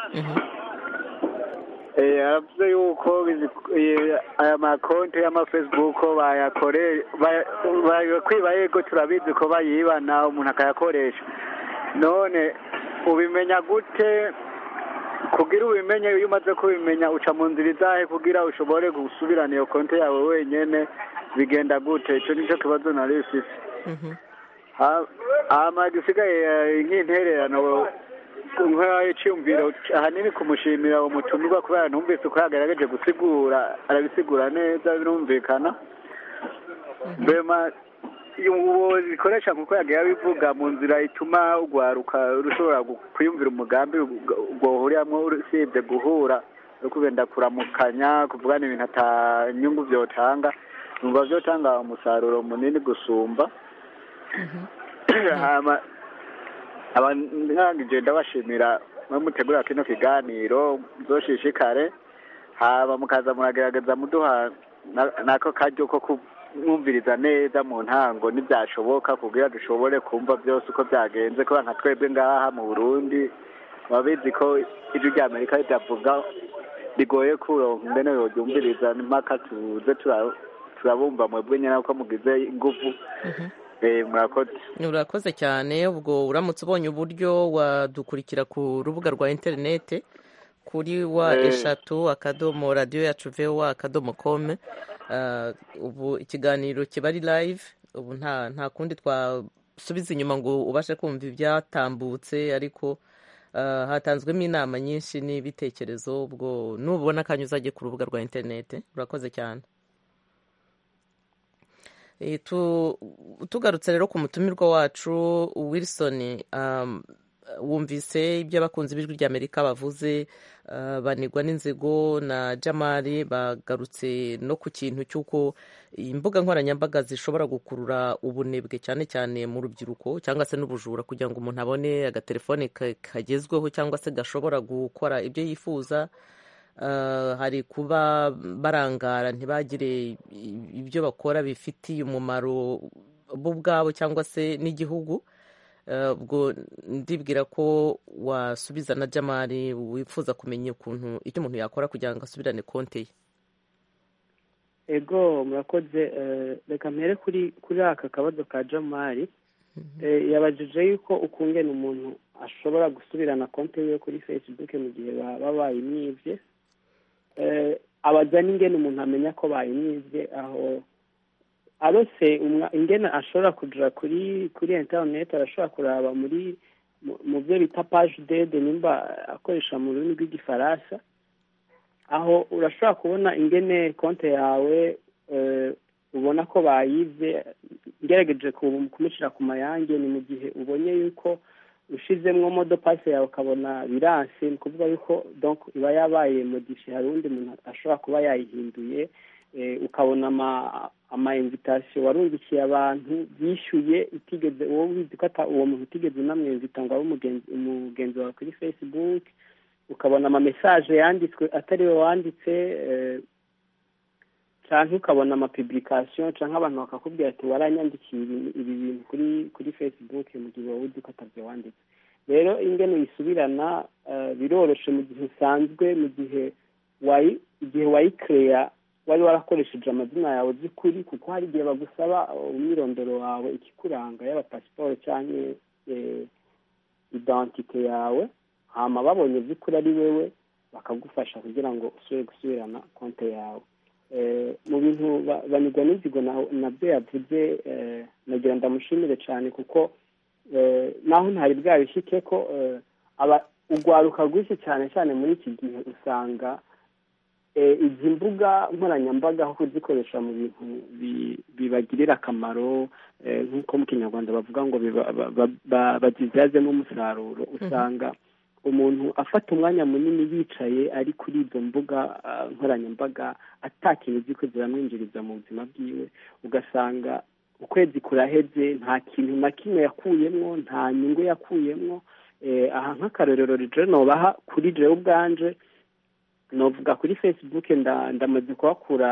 Speaker 10: Eh, aravuze yuko izi- eh, aya makonti y'amafacebook bayakore baya- bayakwiba yego turabizi ko bayibana umuntu akayakoresha none ubimenya gute kugira ubimenye iyo umaze kubimenya uca mu nzira izahe kugira ushobore gusubirana iyo konti yawe wenyene bigenda gute ico nico kibazo nari mfise Ha- hama gisigaye eh, nk'intererano nk'iciyumviro ahanini kumushimira uwo mutumirwa kubera numvise uko yagerageje gusigura arabisigura neza birumvikana mbema uwo zikoresha nkuko yagiye abivuga mu nzira ituma urwaruka rushobora gu- kwiyumvira umugambi rwohuriramwo usibye guhura no kugenda kuramukanya kuvugana ibintu ata nyungu vyotanga numva vyotanga umusaruro munini gusumba hama abangije ndabashimira mwe mutegura kino kiganiro muzoshishikare hama mukaza muragerageza muduha na- nako karyo ko kumwumviriza neza mu ntango ntibyashoboka kugira dushobore kumva byose uko byagenze kubera nka twebwe ngaha mu burundi babizi ko ijwi rya amerika ritavuga bigoye kuronka ingene yoryumviriza n'impaka tuze tura- turabumva mwebwe nyene ko mugize inguvu Eh, murakoze
Speaker 1: urakoze cyane ubwo uramutse ubonye uburyo wadukurikira ku rubuga rwa interinete kuri wa
Speaker 10: Eh.
Speaker 1: eshatu akadomo radiyo yacu vowa akadomo kome Ah, ubu ikiganiro kiba ari live ubu nta nta kundi twasubiza inyuma ngo ubashe kumva ibyatambutse ariko ah, hatanzwemo inama nyinshi n'ibitekerezo ubwo nubona akanya uzajye ku rubuga rwa interinete urakoze cyane Eh, tu- tugarutse rero ku mutumirwa wacu wilson um, wumvise ibyo abakunzi b'ijwi ry'amerika bavuze uh, banigwa n'inzigo na jamari bagarutse no ku kintu cy'uko imbuga nkoranyambaga zishobora gukurura ubunebwe cyane cyane mu rubyiruko cyangwa se n'ubujura kugira ngo umuntu abone agatelefone ka- kagezweho cyangwa se gashobora gukora ibyo yifuza Uh, hari kuba barangara ntibagire i- ibyo bakora bifitiye umumaro bo ubwabo cyangwa se n'igihugu Uh, ubwo ndibwira ko wasubiza na jamari wifuza kumenya ukuntu icyo umuntu yakora kugira ngo asubirane konti ye
Speaker 4: ego murakoze eh, reka mpere kuri kuri aka kabazo ka jamari Eh, yabajije yuko ukungena umuntu ashobora gusubirana konti yiwe kuri facebook mu gihe baba bayimwibye Eh, abaza n'ingene umuntu amenya ko bayimwibye aho arose umwa- ingene ashobora kuja kuri kuri internet arashobora kuraba muri mu- mu byo bita page dede nimba akoresha mu rurimi rw'igifaransa aho urashobora kubona ingene konti yawe eh, ubona ko bayivye ngerageje ku- kumushyira ku mayange ni mu gihe ubonye yuko ushizemwo modo pase yawe ukabona biranse ni ukuvuga yuko donc iba yabaye modifiye hari uwundi muntu ashobora kuba yayihinduye eh, ukabona ama ama invitation warungikiye abantu bishyuye utigeze uwo wizi ko ata- uwo muntu utigeze unamwinvita ngo abe umugenzi umugenzi wawe kuri facebook ukabona ama message yanditswe atari we wanditse eh, canke ukabona ama publication canke abantu bakakubwira ati waranyandikiye ibi ibi bintu kuri kuri facebook mu gihe wowe uzi ko atavyo wanditse rero ingene uyisubirana eh, biroroshe mu gihe usanzwe mu gihe wayi igihe wayikereya wari warakoresheje amazina yawe by'ukuri kuko hari igihe bagusaba uh, umwirondoro wawe ikikuranga yaba pasiporo canke eh, identite yawe hama babonye by'ukuri ari wewe bakagufasha kugira ngo usubire gusubirana konti yawe Eh, mu bintu ba- banigwa n'inzigo na- nabyo yavuze eh, nagira ndamushimire cyane kuko eh, naho ntari bwabishike ko eh, aba- urwaruka rwinshi cyane cyane muri iki gihe usanga eh, izi mbuga nkoranyambaga aho kuzikoresha mu bintu bi- bibagirira akamaro eh, nk'uko mu kinyarwanda bavuga ngo biba- ba- ba- ba- bazibyazemo umusaruro usanga umuntu afata umwanya munini yicaye ari kuri izo mbuga ah, nkoranyambaga atakintu ziko ziramwinjiriza mu buzima bwiwe ugasanga ukwezi kuraheze nta kintu na kimwe yakuyemwo nta nyungu yakuyemwo eh, aha nk'akarorero rero nobaha kuri jewe ubwanje novuga kuri facebook nda- ndamaze kuhakura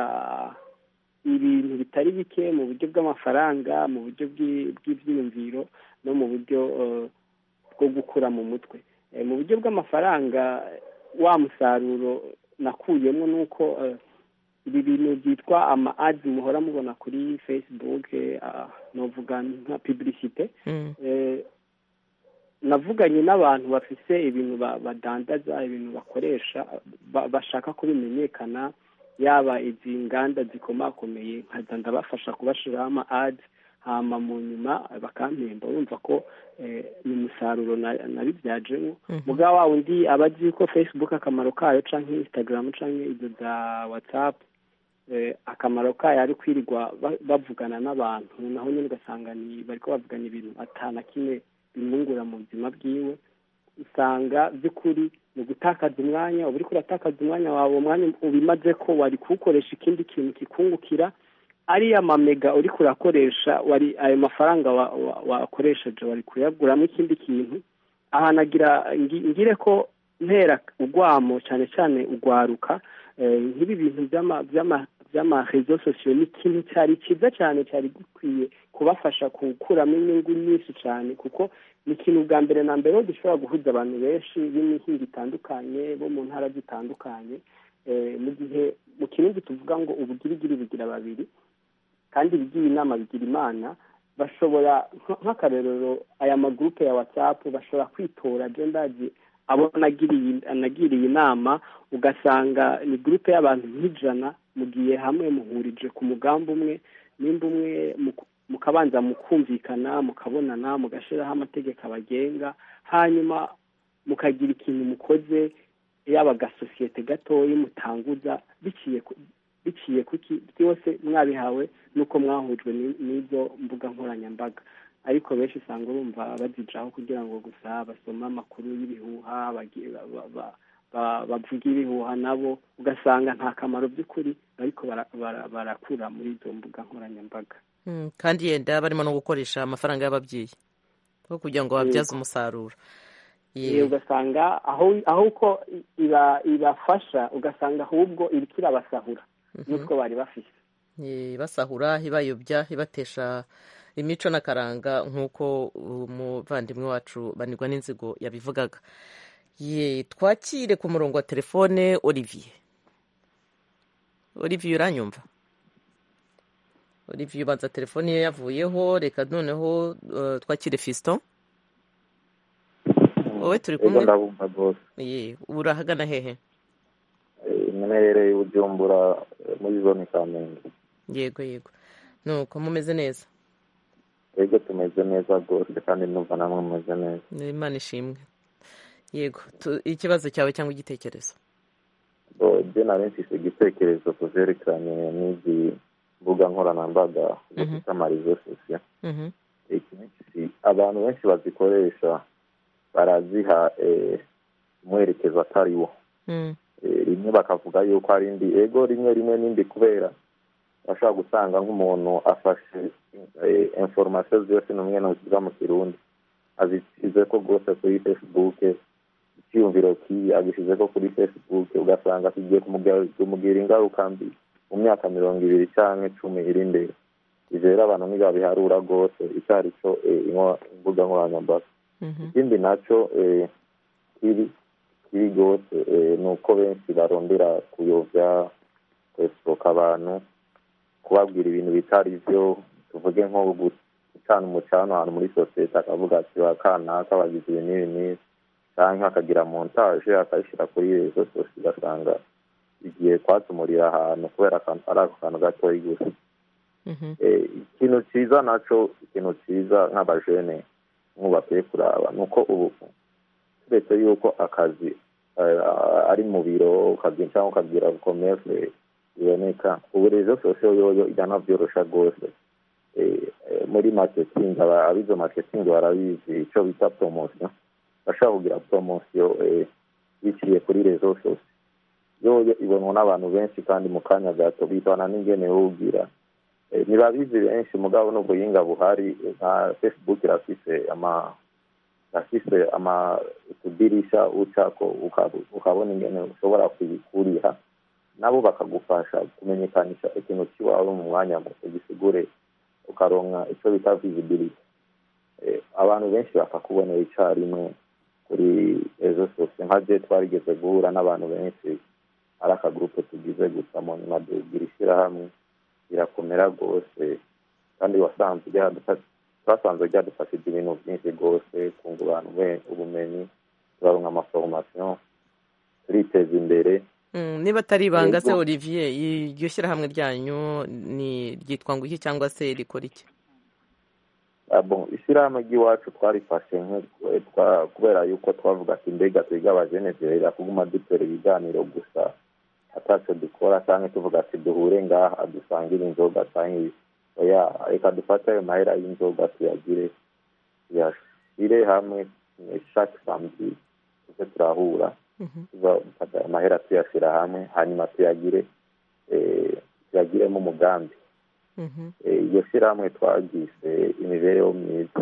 Speaker 4: ibintu bitari bike mu buryo bw'amafaranga mu buryo bw'i- bw'ivyiyumviro no mu buryo eh, bwo gukura mu mutwe Eh, mu buryo bw'amafaranga wa musaruro nakuyemo ni uko eh, ibi bintu byitwa ama ads muhora mubona kuri facebook eh, ah, novuga nka publicite
Speaker 1: Mm.
Speaker 4: eh, navuganye n'abantu bafise ibintu badandaza ibintu bakoresha bashaka ko bimenyekana yaba izi nganda zikomakomeye nkaza ndabafasha kubashiraho ama adi hama mu nyuma bakampemba urumva ko ni umusaruro nabibyajemo mugabo wa wundi aba azi ko facebook akamaro kayo canke instagram canke izo za whatsapp akamaro kayo ari kwirirwa bavugana n'abantu naho nyine ugasanga ni bariko bavugana ibintu atana kimwe bimwungura mu buzima bwiwe usanga by'ukuri ni gutakaza umwanya uba uriko uratakaza umwanya wawe umwanya ubimaze ko wari kuwukoresha ikindi kintu kikungukira ariya mamega uriko urakoresha wari ayo mafaranga wakoresheje wari kuyaguramo ikindi kintu ahanagira ngire ko ntera urwamo cyane cyane urwaruka nk'ibi bintu by'amarezo sosiyo ni ikintu cyari cyiza cyane cyari gikwiye kubafasha gukuramo inyungu nyinshi cyane kuko ni ikintu bwa mbere na mbere gishobora guhuza abantu benshi b'imihinga itandukanye bo mu ntara zitandukanye mu gihe mu kirundi tuvuga ngo ubugirigiri bugira babiri kandi ibigira inama bigira imana bashobora nk'akarorero aya magurupe ya watsapu bashobora kwitora agendazi abo anagiriye inama ugasanga ni gurupe y'abantu nk'ijana mugiye hamwe muhurije ku mugambi umwe nimba umwe mukabanza mukumvikana mukabonana mugashyiraho amategeko abagenga hanyuma mukagira ikintu mukoze yaba agasosiyete gatoya mutanguza biciye biciye kuki byose mwabihawe nuko mwahujwe n'izo mbuga nkoranyambaga ariko benshi usanga urumva bazicaho kugira ngo gusa basome amakuru y'ibihuha bavuga ibihuha nabo ugasanga nta kamaro by'ukuri ariko barakura muri izo mbuga nkoranyambaga
Speaker 1: kandi yenda barimo no gukoresha amafaranga y'ababyeyi aho kugira ngo babyaze umusaruro
Speaker 4: ugasanga aho uko ibafasha ugasanga ahubwo iriko irabasahura n'utwo bari bafite
Speaker 1: basahura ibayobya ibatesha imico n'akaranga nk'uko umuvandimwe wacu banirwa n'inzigo yabivugaga ye twakire ku murongo wa telefone olivier olivier uranyumva olivier ubanza telefone ye yavuyeho reka noneho twakire fiston wowe turi kumwe ye urahagana hehe
Speaker 11: mwerereye ubujumbura muri zone kamenge
Speaker 1: yego yego nuko mumeze neza
Speaker 11: yego tumeze neza rwose kandi numva namwe mumeze neza
Speaker 1: imana ishimwe yego ikibazo cyawe cyangwa igitekerezo
Speaker 11: byo nari mfise igitekerezo ku vyerekeranye n'izi mbuga nkoranyambaga zifite amarizo sosiyo abantu benshi bazikoresha baraziha umwerekezo atari wo rimwe bakavuga yuko ari indi ego rimwe rimwe n'indi kubera bashobora gusanga nk'umuntu afashe inforomasiyo zose n'umwe ntuziva mu kirundi azishyize ko rwose kuri facebook icyiyumviro kibi agishyize ko kuri facebook ugasanga kigiye kumugira ingaruka mbi mu myaka mirongo ibiri cyangwa icumi iri imbere ibyo rero abantu ntibabiharura rwose icyo ari cyo imbuga nkoranyambaga ikindi nacyo kiri kiri rwose ni uko benshi barondera kuyobya kwesipoka abantu kubabwira ibintu bitari byo tuvuge nko gucana umucano ahantu muri sosiyete akavuga ati ba kanaka bagize ibi n'ibi n'ibi cyangwa akagira montaje akayishyira kuri rezo sosiyo ugasanga igiye kwatumurira ahantu kubera ari ako kantu gatoya gusa ikintu cyiza nacyo ikintu cyiza nk'abajene nk'ubakwiye kuraba ni uko ubu turetse yuko akazi ari mu biro cyangwa ukagira komese biboneka ubu rezo sosiyo yoyo iranabyorosha rwose muri maketingi abizo maketingi barabizi icyo bita poromosiyo bashobora kugira poromosiyo biciye kuri rezo sosiyo yoyo ibonwa n'abantu benshi kandi mu kanya gato bitana n'ingene wubwira ntibabizi benshi mugabo n'ubuhinga buhari nka facebook irafise ama irafise ama utudirisha ucako ukabona ingene ushobora kubikuriha nabo bakagufasha kumenyekanisha ikintu kiwawe mu mwanya muto gisigure ukaronka icyo bita visibility abantu benshi bakakubonera icyarimwe kuri ezo sosiyo nka je twarigeze guhura n'abantu benshi ari akagurupe tugize gusa mu nyuma dugira ishyirahamwe birakomera rwose kandi wasanze twasanze ryadufashije ibintu byinshi rwose kungurana ubumenyi turaronka amaforomasiyo turiteza imbere
Speaker 1: niba atari ibanga se olivier iryo shyirahamwe ryanyu ni ryitwa ngo iki cyangwa se rikora iki
Speaker 11: ishyirahamwe ry'iwacu twarifashe kubera yuko twavuga ati mbega twiga abajene turera kuguma dutera ibiganiro gusa atacyo dukora cyangwa tuvuga ati duhure ngaha dusangire inzoga cyangwa reka dufate ayo mahera y'inzoga tuyagire tuyashyire hamwe shaki samedi tuze turahura amahera tuyashyira hamwe hanyuma tuyagire tuyagiremo umugambi iyo shyirahamwe twagize imibereho myiza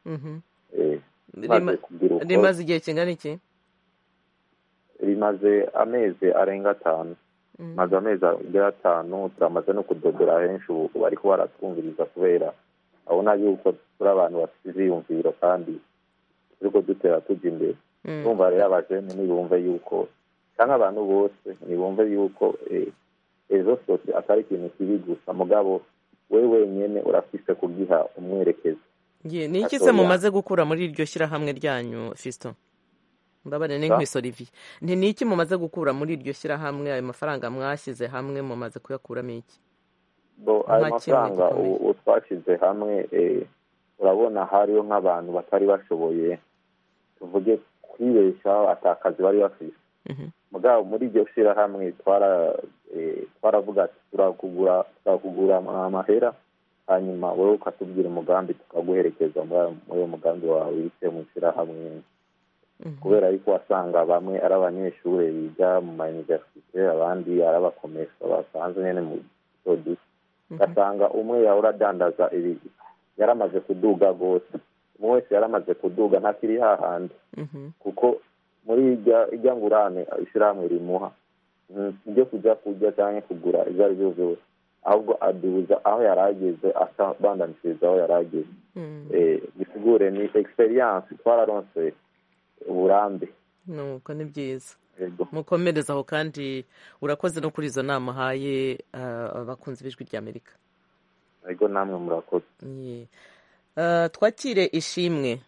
Speaker 1: rimaze igihe kingana iki
Speaker 11: rimaze amezi arenga atanu maze amezi arenga atanu turamaze no kudodora henshi ubu bariko baratwumviriza kubera abona yuko turi abantu bafite iziyumviro kandi turiko dutera tujya imbere tumva rero abajene nibumve yuko cyangwa abantu bose nibumve yuko ejo sose atari ikintu kibi gusa mugabo we wenyine urafise kugiha umwerekezo
Speaker 1: ni iki se mumaze gukura muri iryo shyirahamwe ryanyu fisito mbabare ni nkwiso olivier nti ni iki mumaze gukura muri iryo shyirahamwe ayo mafaranga mwashyize hamwe mumaze kuyakuramo iki
Speaker 11: ayo mafaranga ubu twashyize hamwe urabona hariho nk'abantu batari bashoboye tuvuge kwibeshaho atakazi bari bafite mugabo muri iryo shyirahamwe twaravuga ati turakugura turakugura amahera hanyuma wowe ukatubwira umugambi tukaguherekeza muri uwo mugambi wawe wicaye mu ishyirahamwe kubera yuko wasanga bamwe ari abanyeshuri biga mu mayuniverisite abandi ari abakomesa basanzwe nyine mu duto ugasanga umwe yahora adandaza ibi yaramaze kuduga rwose umwe wese yaramaze kuduga ntakiri hahandi kuko muri ijya ngurane ishyirahamwe rimuha ibyo kujya kurya cyangwa kugura ibyo ari byo byose ahubwo aduza aho yari ageze abandanishiriza aho yari ageze bisigure ni egisperiyanse twararonse uburambe
Speaker 1: nuko ni byiza mukomereza aho kandi urakoze no kuri izo nama uhaye abakunzi b'ijwi ry'amerika
Speaker 11: ariko namwe murakoze
Speaker 1: twakire ishimwe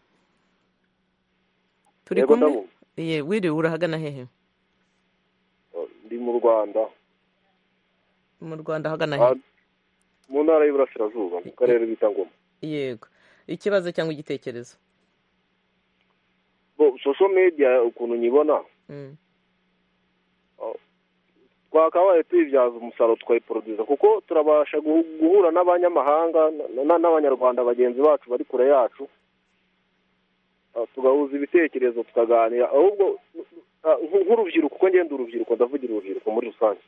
Speaker 1: turi kumwe wiriwe urahagana hehe
Speaker 12: ndi mu rwanda
Speaker 1: mu rwanda ahagana hehe
Speaker 12: mu ntara y'iburasirazuba mu karere bita ngoma
Speaker 1: yego ikibazo cyangwa igitekerezo
Speaker 12: shosho media ukuntu nyibona twakabaye tuyibyaza umusaruro tukayiporoduza kuko turabasha guhura n'abanyamahanga n'abanyarwanda bagenzi bacu bari kure yacu tugahuza ibitekerezo tukaganira ahubwo nk'urubyiruko uko ngenda urubyiruko ndavugira urubyiruko muri rusange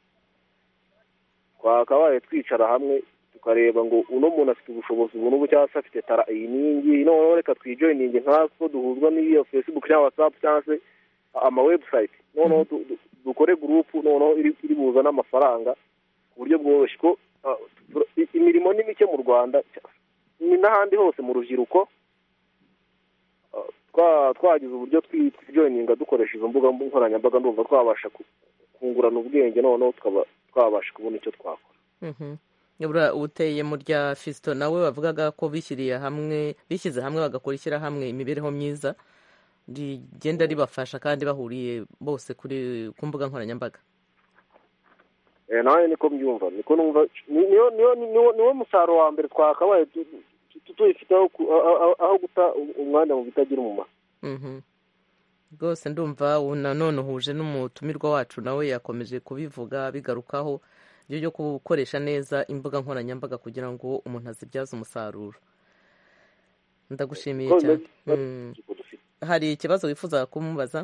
Speaker 12: twakabaye twicara hamwe tukareba ngo uno muntu afite ubushobozi ubu n'ubu cyangwa se afite tara iyi n'iyingiyi noneho reka twijoyininge nkatwo duhuzwa n'iyo facebook cyangwa whatsapp cyangwa se ama website noneho dukore gurupu noneho iri buza n'amafaranga ku buryo bworoshye ko imirimo ni mike mu rwanda ni n'ahandi hose mu rubyiruko twagize uburyo twijoyininga dukoresha izo mbuga nkoranyambaga ndumva twabasha kungurana ubwenge noneho tukaba twabasha kubona icyo twakora
Speaker 1: uteye mu rya fisito nawe bavugaga ko bishyiriye hamwe bishyize hamwe bagakora ishyirahamwe imibereho myiza rigenda ribafasha kandi bahuriye bose kuri ku mbuga nkoranyambaga
Speaker 12: nawe niko mbyumva niko numva niwo musaruro wa mbere twakabaye tuyifite aho guta umwanya mu bitagira umumaro
Speaker 1: rwose ndumva nanone uhuje n'umutumirwa wacu nawe yakomeje kubivuga bigarukaho byo gukoresha neza imbuga nkoranyambaga kugira ngo umuntu azibyaze umusaruro ndagushimiye cyane hari ikibazo wifuza kumubaza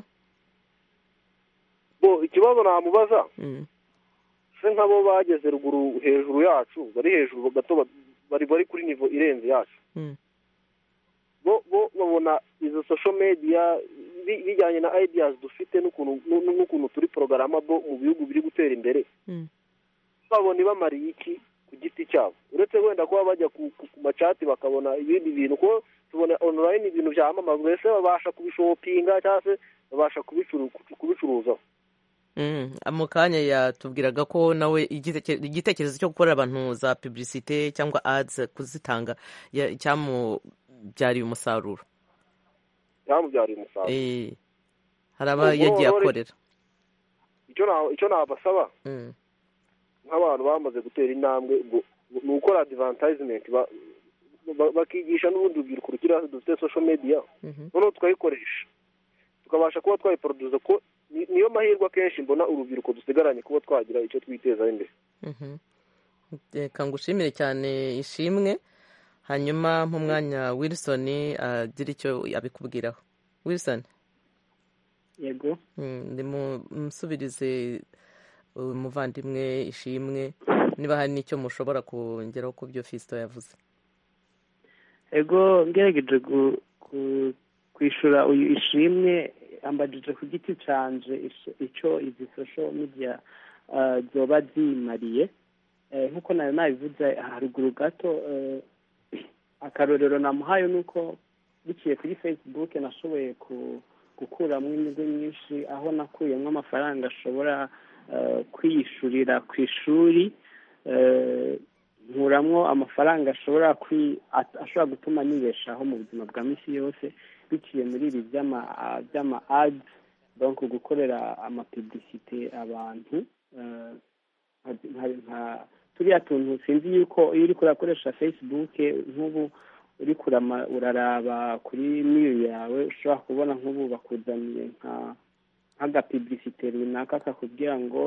Speaker 12: ikibazo namubaza se nk'abo bageze ruguru hejuru yacu bari hejuru gato bari bari kuri nivo irenze yacu bo babona izo sosho mediya bijyanye na ideas dufite n'ukuntu turi porogarama bo mu bihugu biri gutera imbere babona ibamariye iki ku giti cyabo uretse wenda kuba bajya ku macati bakabona ibindi bintu kuko tubona online ibintu byamamazwa ese babasha kubishopinga cyangwa se babasha kubicuruzaho
Speaker 1: mu kanya yatubwiraga ko nawe igitekerezo cyo gukorera abantu za publicite cyangwa ads kuzitanga cyamubyariye umusaruro
Speaker 12: cyamubyariye umusaruro
Speaker 1: hari aba yagiye akorera
Speaker 12: icyo nabasaba nk'abantu bamaze gutera intambwe ni ukora adivantayizinenti bakigisha n'ubundi rubyiruko rukiri hasi dufite sosho mediya noneho tukayikoresha tukabasha kuba twayiporoduza ko niyo mahirwe akenshi mbona urubyiruko dusigaranye kuba twagira icyo twitezaho imbere
Speaker 1: reka ngushimire cyane ishimwe hanyuma mu mwanya wilson agira icyo abikubwiraho wilson
Speaker 4: yego
Speaker 1: musubirize umuvandimwe ishimwe niba hari n'icyo mushobora kongeraho ku byo fisito yavuze
Speaker 4: ego ngerageje kwishyura uyu ishimwe ambajije ku giti canje icyo izi social media zoba zimariye nk'uko nayo nabivuze haruguru gato akarorero namuhaye ni uko biciye kuri facebook nashoboye gukuramo inyungu nyinshi aho nakuyemo amafaranga ashobora kwiyishyurira ku ishuri nkuramo amafaranga ashobora ashobora gutuma nibeshaho mu buzima bwa minsi yose biciye muri ibi by'ama adi donko gukorera amapibisite abantu turiya tuntu sinzi yuko iyo uri kurakoresha facebook nk'ubu uri uraraba kuri miri yawe ushobora kubona nk'ubu bakuzaniye nk'agapibisite runaka kakubwira ngo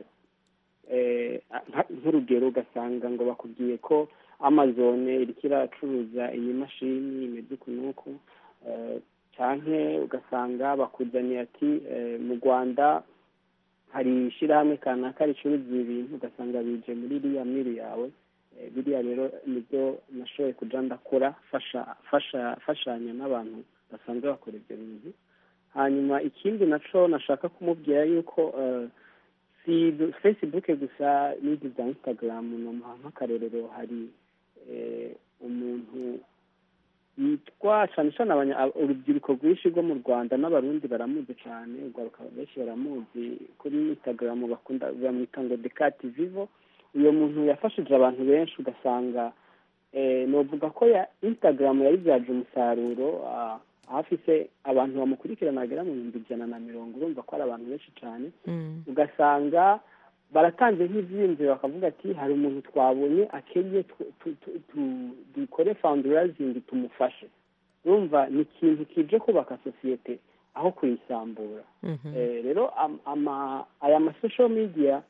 Speaker 4: nk'urugero ugasanga ngo bakubwiye ko amazone iriko iracuruza iyi mashini imeze uku n'uku cyane ugasanga bakuzaniye ati mu rwanda hari ishyirahamwe kanaka ricuruza ibintu ugasanga bije muri iriya miri yawe biriya rero nibyo nashoboye kujya ndakora fasha n'abantu basanzwe bakora ibyo bintu hanyuma ikindi nacyo nashaka kumubwira yuko si facebook gusa n'izi za instagram nk'akarorero hari umuntu yitwa cyane cyane urubyiruko rwinshi rwo mu rwanda n'abarundi baramuzi cyane urwaruka benshi baramuzi kuri instagram bakunda bamwita ngo dekati vivo uyu muntu yafashije abantu benshi ugasanga nuvuga ko ya instagram yayibyaje umusaruro hafi se abantu bamukurikirana bagera mu bihumbi ijana na mirongo urumva ko ari abantu benshi cyane ugasanga baratanze nk'ibyiyumviro bakavuga ati hari umuntu twabonye akenye dukore fawundurazingi tumufashe urumva ni ikintu kije kubaka sosiyete aho kuyisambura rero aya masosho midiya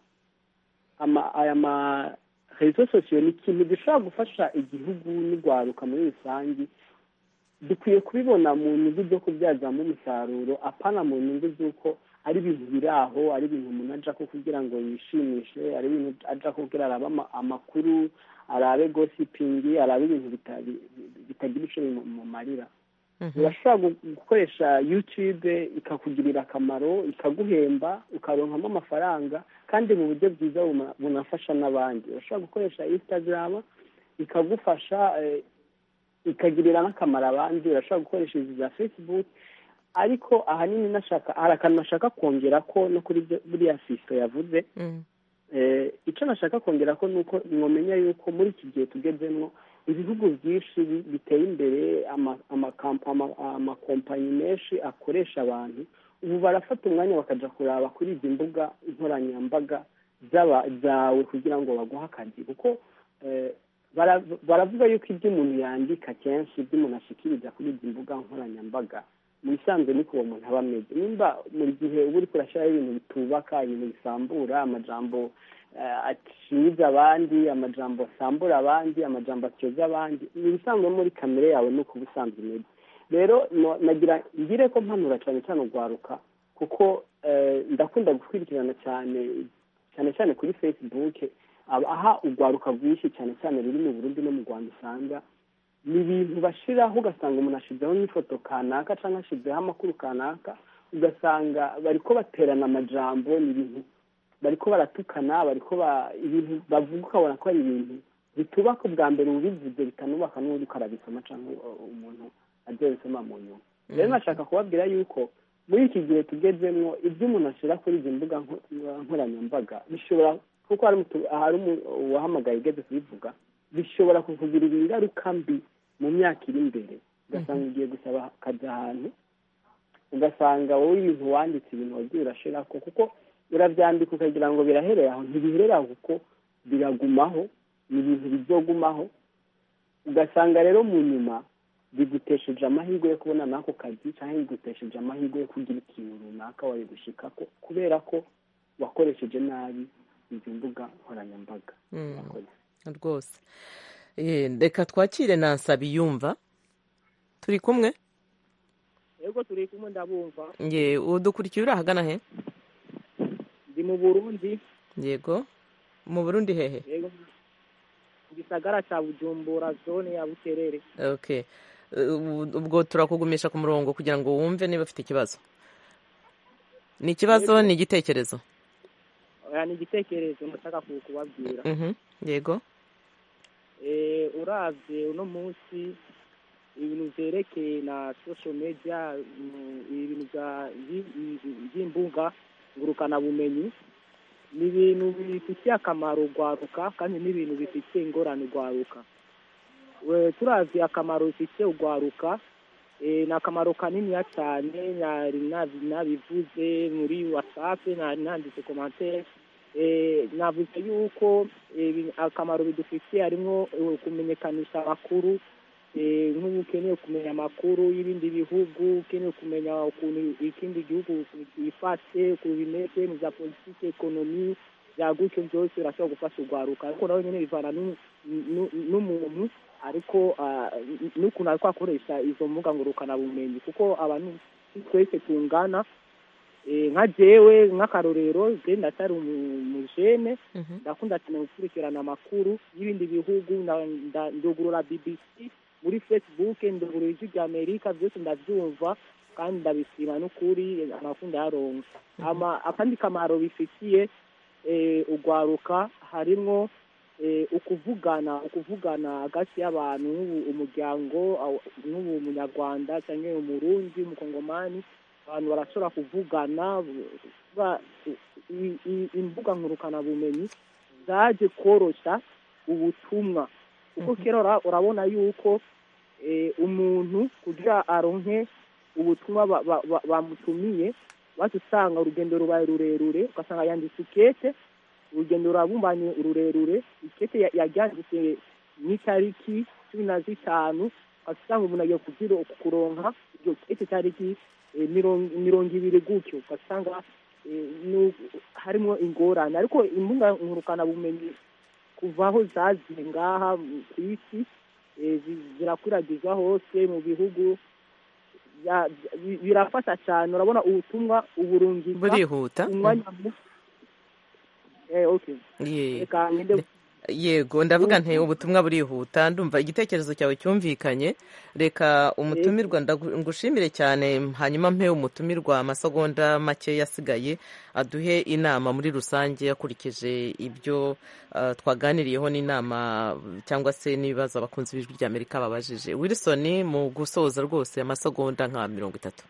Speaker 4: aya ma rezo sosiyo ni ikintu gishobora gufasha igihugu n'urwaruka muri rusange dukwiye kubibona mu nyungu zo kubyazamo umusaruro apana mu nyungu z'uko ari ibintu biri aho ari ibintu umuntu ajya ko kugira ngo yishimishe ari ibintu ajya kugira arabe amakuru arabe gosipingi arabe ibintu bitagira icyo bimumarira urashobora gukoresha yutube ikakugirira akamaro ikaguhemba ukaronkamo amafaranga kandi mu buryo bwiza bunafasha n'abandi urashobora gukoresha instagram ikagufasha ikagirira n'akamaro abandi urashobora gukoresha izi za facebook ariko ahanini nashaka hari akantu nashaka kongera ko no kuri buriya fiso yavuze icyo nashaka kongera ko ni uko mwamenya yuko muri iki gihe tugezemo ibihugu byinshi biteye imbere amakompanyi menshi akoresha abantu ubu barafata umwanya bakajya kuraba kuri izi mbuga nkoranyambaga zawe kugira ngo baguhe akazi kuko baravuga yuko ibyo umuntu yandika kenshi ibyo umuntu ashikiriza kuri izi mbuga nkoranyambaga mu bisanzwe niko uwo muntu aba ameze nimba buri gihe uba uri kurashyiraho ibintu bitubaka ibintu bisambura amajambo aciza abandi amajambo asambura abandi amajambo atyoza abandi ni ibisanzwe muri kamere yawe ni uko uba usanzwe umeze rero nagira ngire ko mpanura cyane cyane urwaruka kuko ndakunda gukurikirana cyane cyane cyane kuri facebook aha urwaruka rwinshi cyane cyane ruri mu burundi no mu rwanda usanga ni ibintu bashyiraho ugasanga umuntu ashyizeho n'ifoto kanaka cyangwa ashyizeho amakuru kanaka ugasanga bari ko baterana amajambo ni ibintu bari ko baratukana bari ko ibintu bavuga ukabona ko ari ibintu bitubaka ubwa mbere ubivuze bitanubaka n'ubundi ukarabisoma cyangwa umuntu agiye bisoma mu nyuma rero nashaka kubabwira yuko muri iki gihe tugezemo ibyo umuntu ashyira kuri izi mbuga nkoranyambaga bishobora kuko hari uwahamagaye ugeze kubivuga bishobora kukugirira ingaruka mbi mu myaka iri imbere ugasanga ugiye gusaba akazi ahantu ugasanga wowe ibintu wanditse ibintu wagiye urashira ko kuko urabyandika ukagira ngo biraherera aho ntibiherera aho kuko biragumaho ni ibintu bizogumaho ugasanga rero mu nyuma bigutesheje amahirwe yo kubona n'ako kazi cyangwa bigutesheje amahirwe yo kugira ikintu runaka wari gushikako kubera ko wakoresheje nabi izi mbuga nkoranyambaga
Speaker 1: rwose reka twakire na nsabiyumva turi kumwe
Speaker 13: yego turi kumwe ndabumva
Speaker 1: ye udukurikiye uri ahagana he
Speaker 13: ndi mu burundi
Speaker 1: yego mu burundi hehe
Speaker 13: yego gisagara cya bujumbura zone ya buterere
Speaker 1: okay ubwo turakugumisha ku murongo kugira ngo wumve niba ufite ikibazo ni ikibazo ni igitekerezo
Speaker 13: ni igitekerezo ndashaka kubabwira
Speaker 1: yego
Speaker 13: urabye uno munsi ibintu byerekeye na social media ibintu by'imbuga ngurukanabumenyi ni ibintu bifitiye akamaro urwaruka kandi ni ibintu bifitiye ingorane urwaruka turazi akamaro bifitiye urwaruka ni akamaro kaniniya cyane nabivuze muri watsapu nanditse komantere navuze yuko akamaro bidufitiye harimo kumenyekanisha amakuru nk'ubu ukeneye kumenya amakuru y'ibindi bihugu ukeneye kumenya ukuntu ikindi gihugu gifashe ukuntu bimeze mu bya politiki ekonomi bya gutyo byose birashobora gufasha urwaruka ariko nawe nyine bivana n'umuntu ariko n'ukuntu ari kwakoresha izo mbuga ngurukanabumenyi kuko abantu twese tungana nka jewe nk'akarorero je ndacyari umujene ndakunda cyane gukurikirana amakuru y'ibindi bihugu ndugurura bbc muri facebook ndugurura ijwi rya amerika byose ndabyumva kandi ndabisima n'ukuri amakuru ndayaronka akandi kamaro bifitiye urwaruka harimwo ukuvugana ukuvugana hagati y'abantu umuryango n'ubu umunyarwanda cyangwa umurundi umukongomani abantu barashobora kuvugana imbuga nkurukanabumenyi zaje koroshya ubutumwa kuko kera urabona yuko umuntu kugira aronke ubutumwa bamutumiye wacu usanga urugendo rubaye rurerure ugasanga yanditse ikete urugendo rurabumbanye ururerure ikete yaryanditse n'itariki cumi na zitanu ugasanga umuntu agiye kuronka iryo kete tariki mirongo ibiri gutyo ugasanga harimo ingorane ariko imbuga nkurukanabumenyi kuva aho zaziye ngaha ku isi zirakwiragiza hose mu bihugu birafasha cyane urabona ubutumwa uburungika
Speaker 1: burihuta
Speaker 13: umwanya
Speaker 1: yego ndavuga nti ubutumwa burihuta ndumva igitekerezo cyawe cyumvikanye reka umutumirwa ngushimire cyane hanyuma mpe umutumirwa amasegonda make yasigaye aduhe inama muri rusange akurikije ibyo twaganiriyeho n'inama cyangwa se n'ibibazo abakunzi b'ijwi ry'amerika babajije wilson mu gusoza rwose amasegonda nka mirongo itatu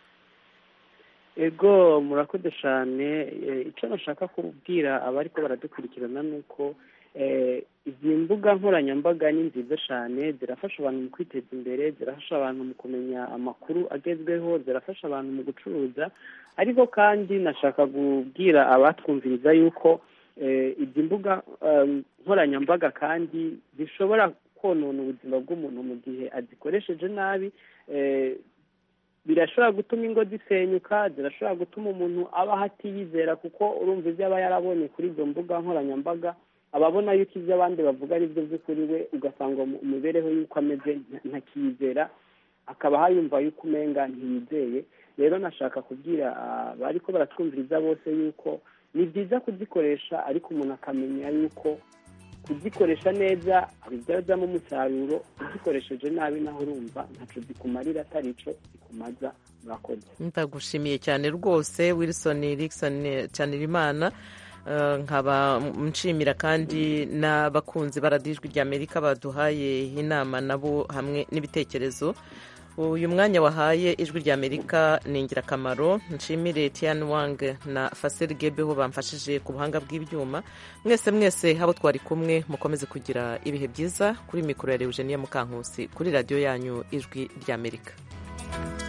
Speaker 4: ego murakoze cyane icyo nashaka kubwira abari ko baradukurikirana ni uko izi mbuga nkoranyambaga ni nziza cyane zirafasha abantu mu kwiteza imbere zirafasha abantu mu kumenya amakuru agezweho zirafasha abantu mu gucuruza ariko kandi nashaka kubwira abatwumviriza yuko izi mbuga nkoranyambaga kandi zishobora konona ubuzima bw'umuntu mu gihe azikoresheje nabi birashobora gutuma ingo zisenyuka zirashobora gutuma umuntu abaho atiyizera kuko urumva ibyo aba yarabonye kuri izo mbuga nkoranyambaga ababona yuko ibyo abandi bavuga ari byo by'ukuri we ugasanga imibereho y'uko ameze ntakiyizera akaba hayumva yuko umenga ntiyizeye rero nashaka kubwira abari ko baratwumviriza bose yuko ni byiza kuzikoresha ariko umuntu akamenya yuko kuzikoresha neza bibyazamo umusaruro uzikoresheje nabi naho urumva ntacyo zikumarira atari cyo zikumaza murakoze
Speaker 1: ndagushimiye cyane rwose wilson Rickson Canirimana nkaba nshimira kandi n'abakunzi baradijwi ry'amerika baduhaye inama nabo hamwe n'ibitekerezo uyu mwanya wahaye ijwi rya amerika ni ingirakamaro nshimire tian wang na faseri gebeho bamfashije ku buhanga bw'ibyuma mwese mwese habo twari kumwe mukomeze kugira ibihe byiza kuri mikoro ya eugenia mukankusi kuri radiyo yanyu ijwi rya amerika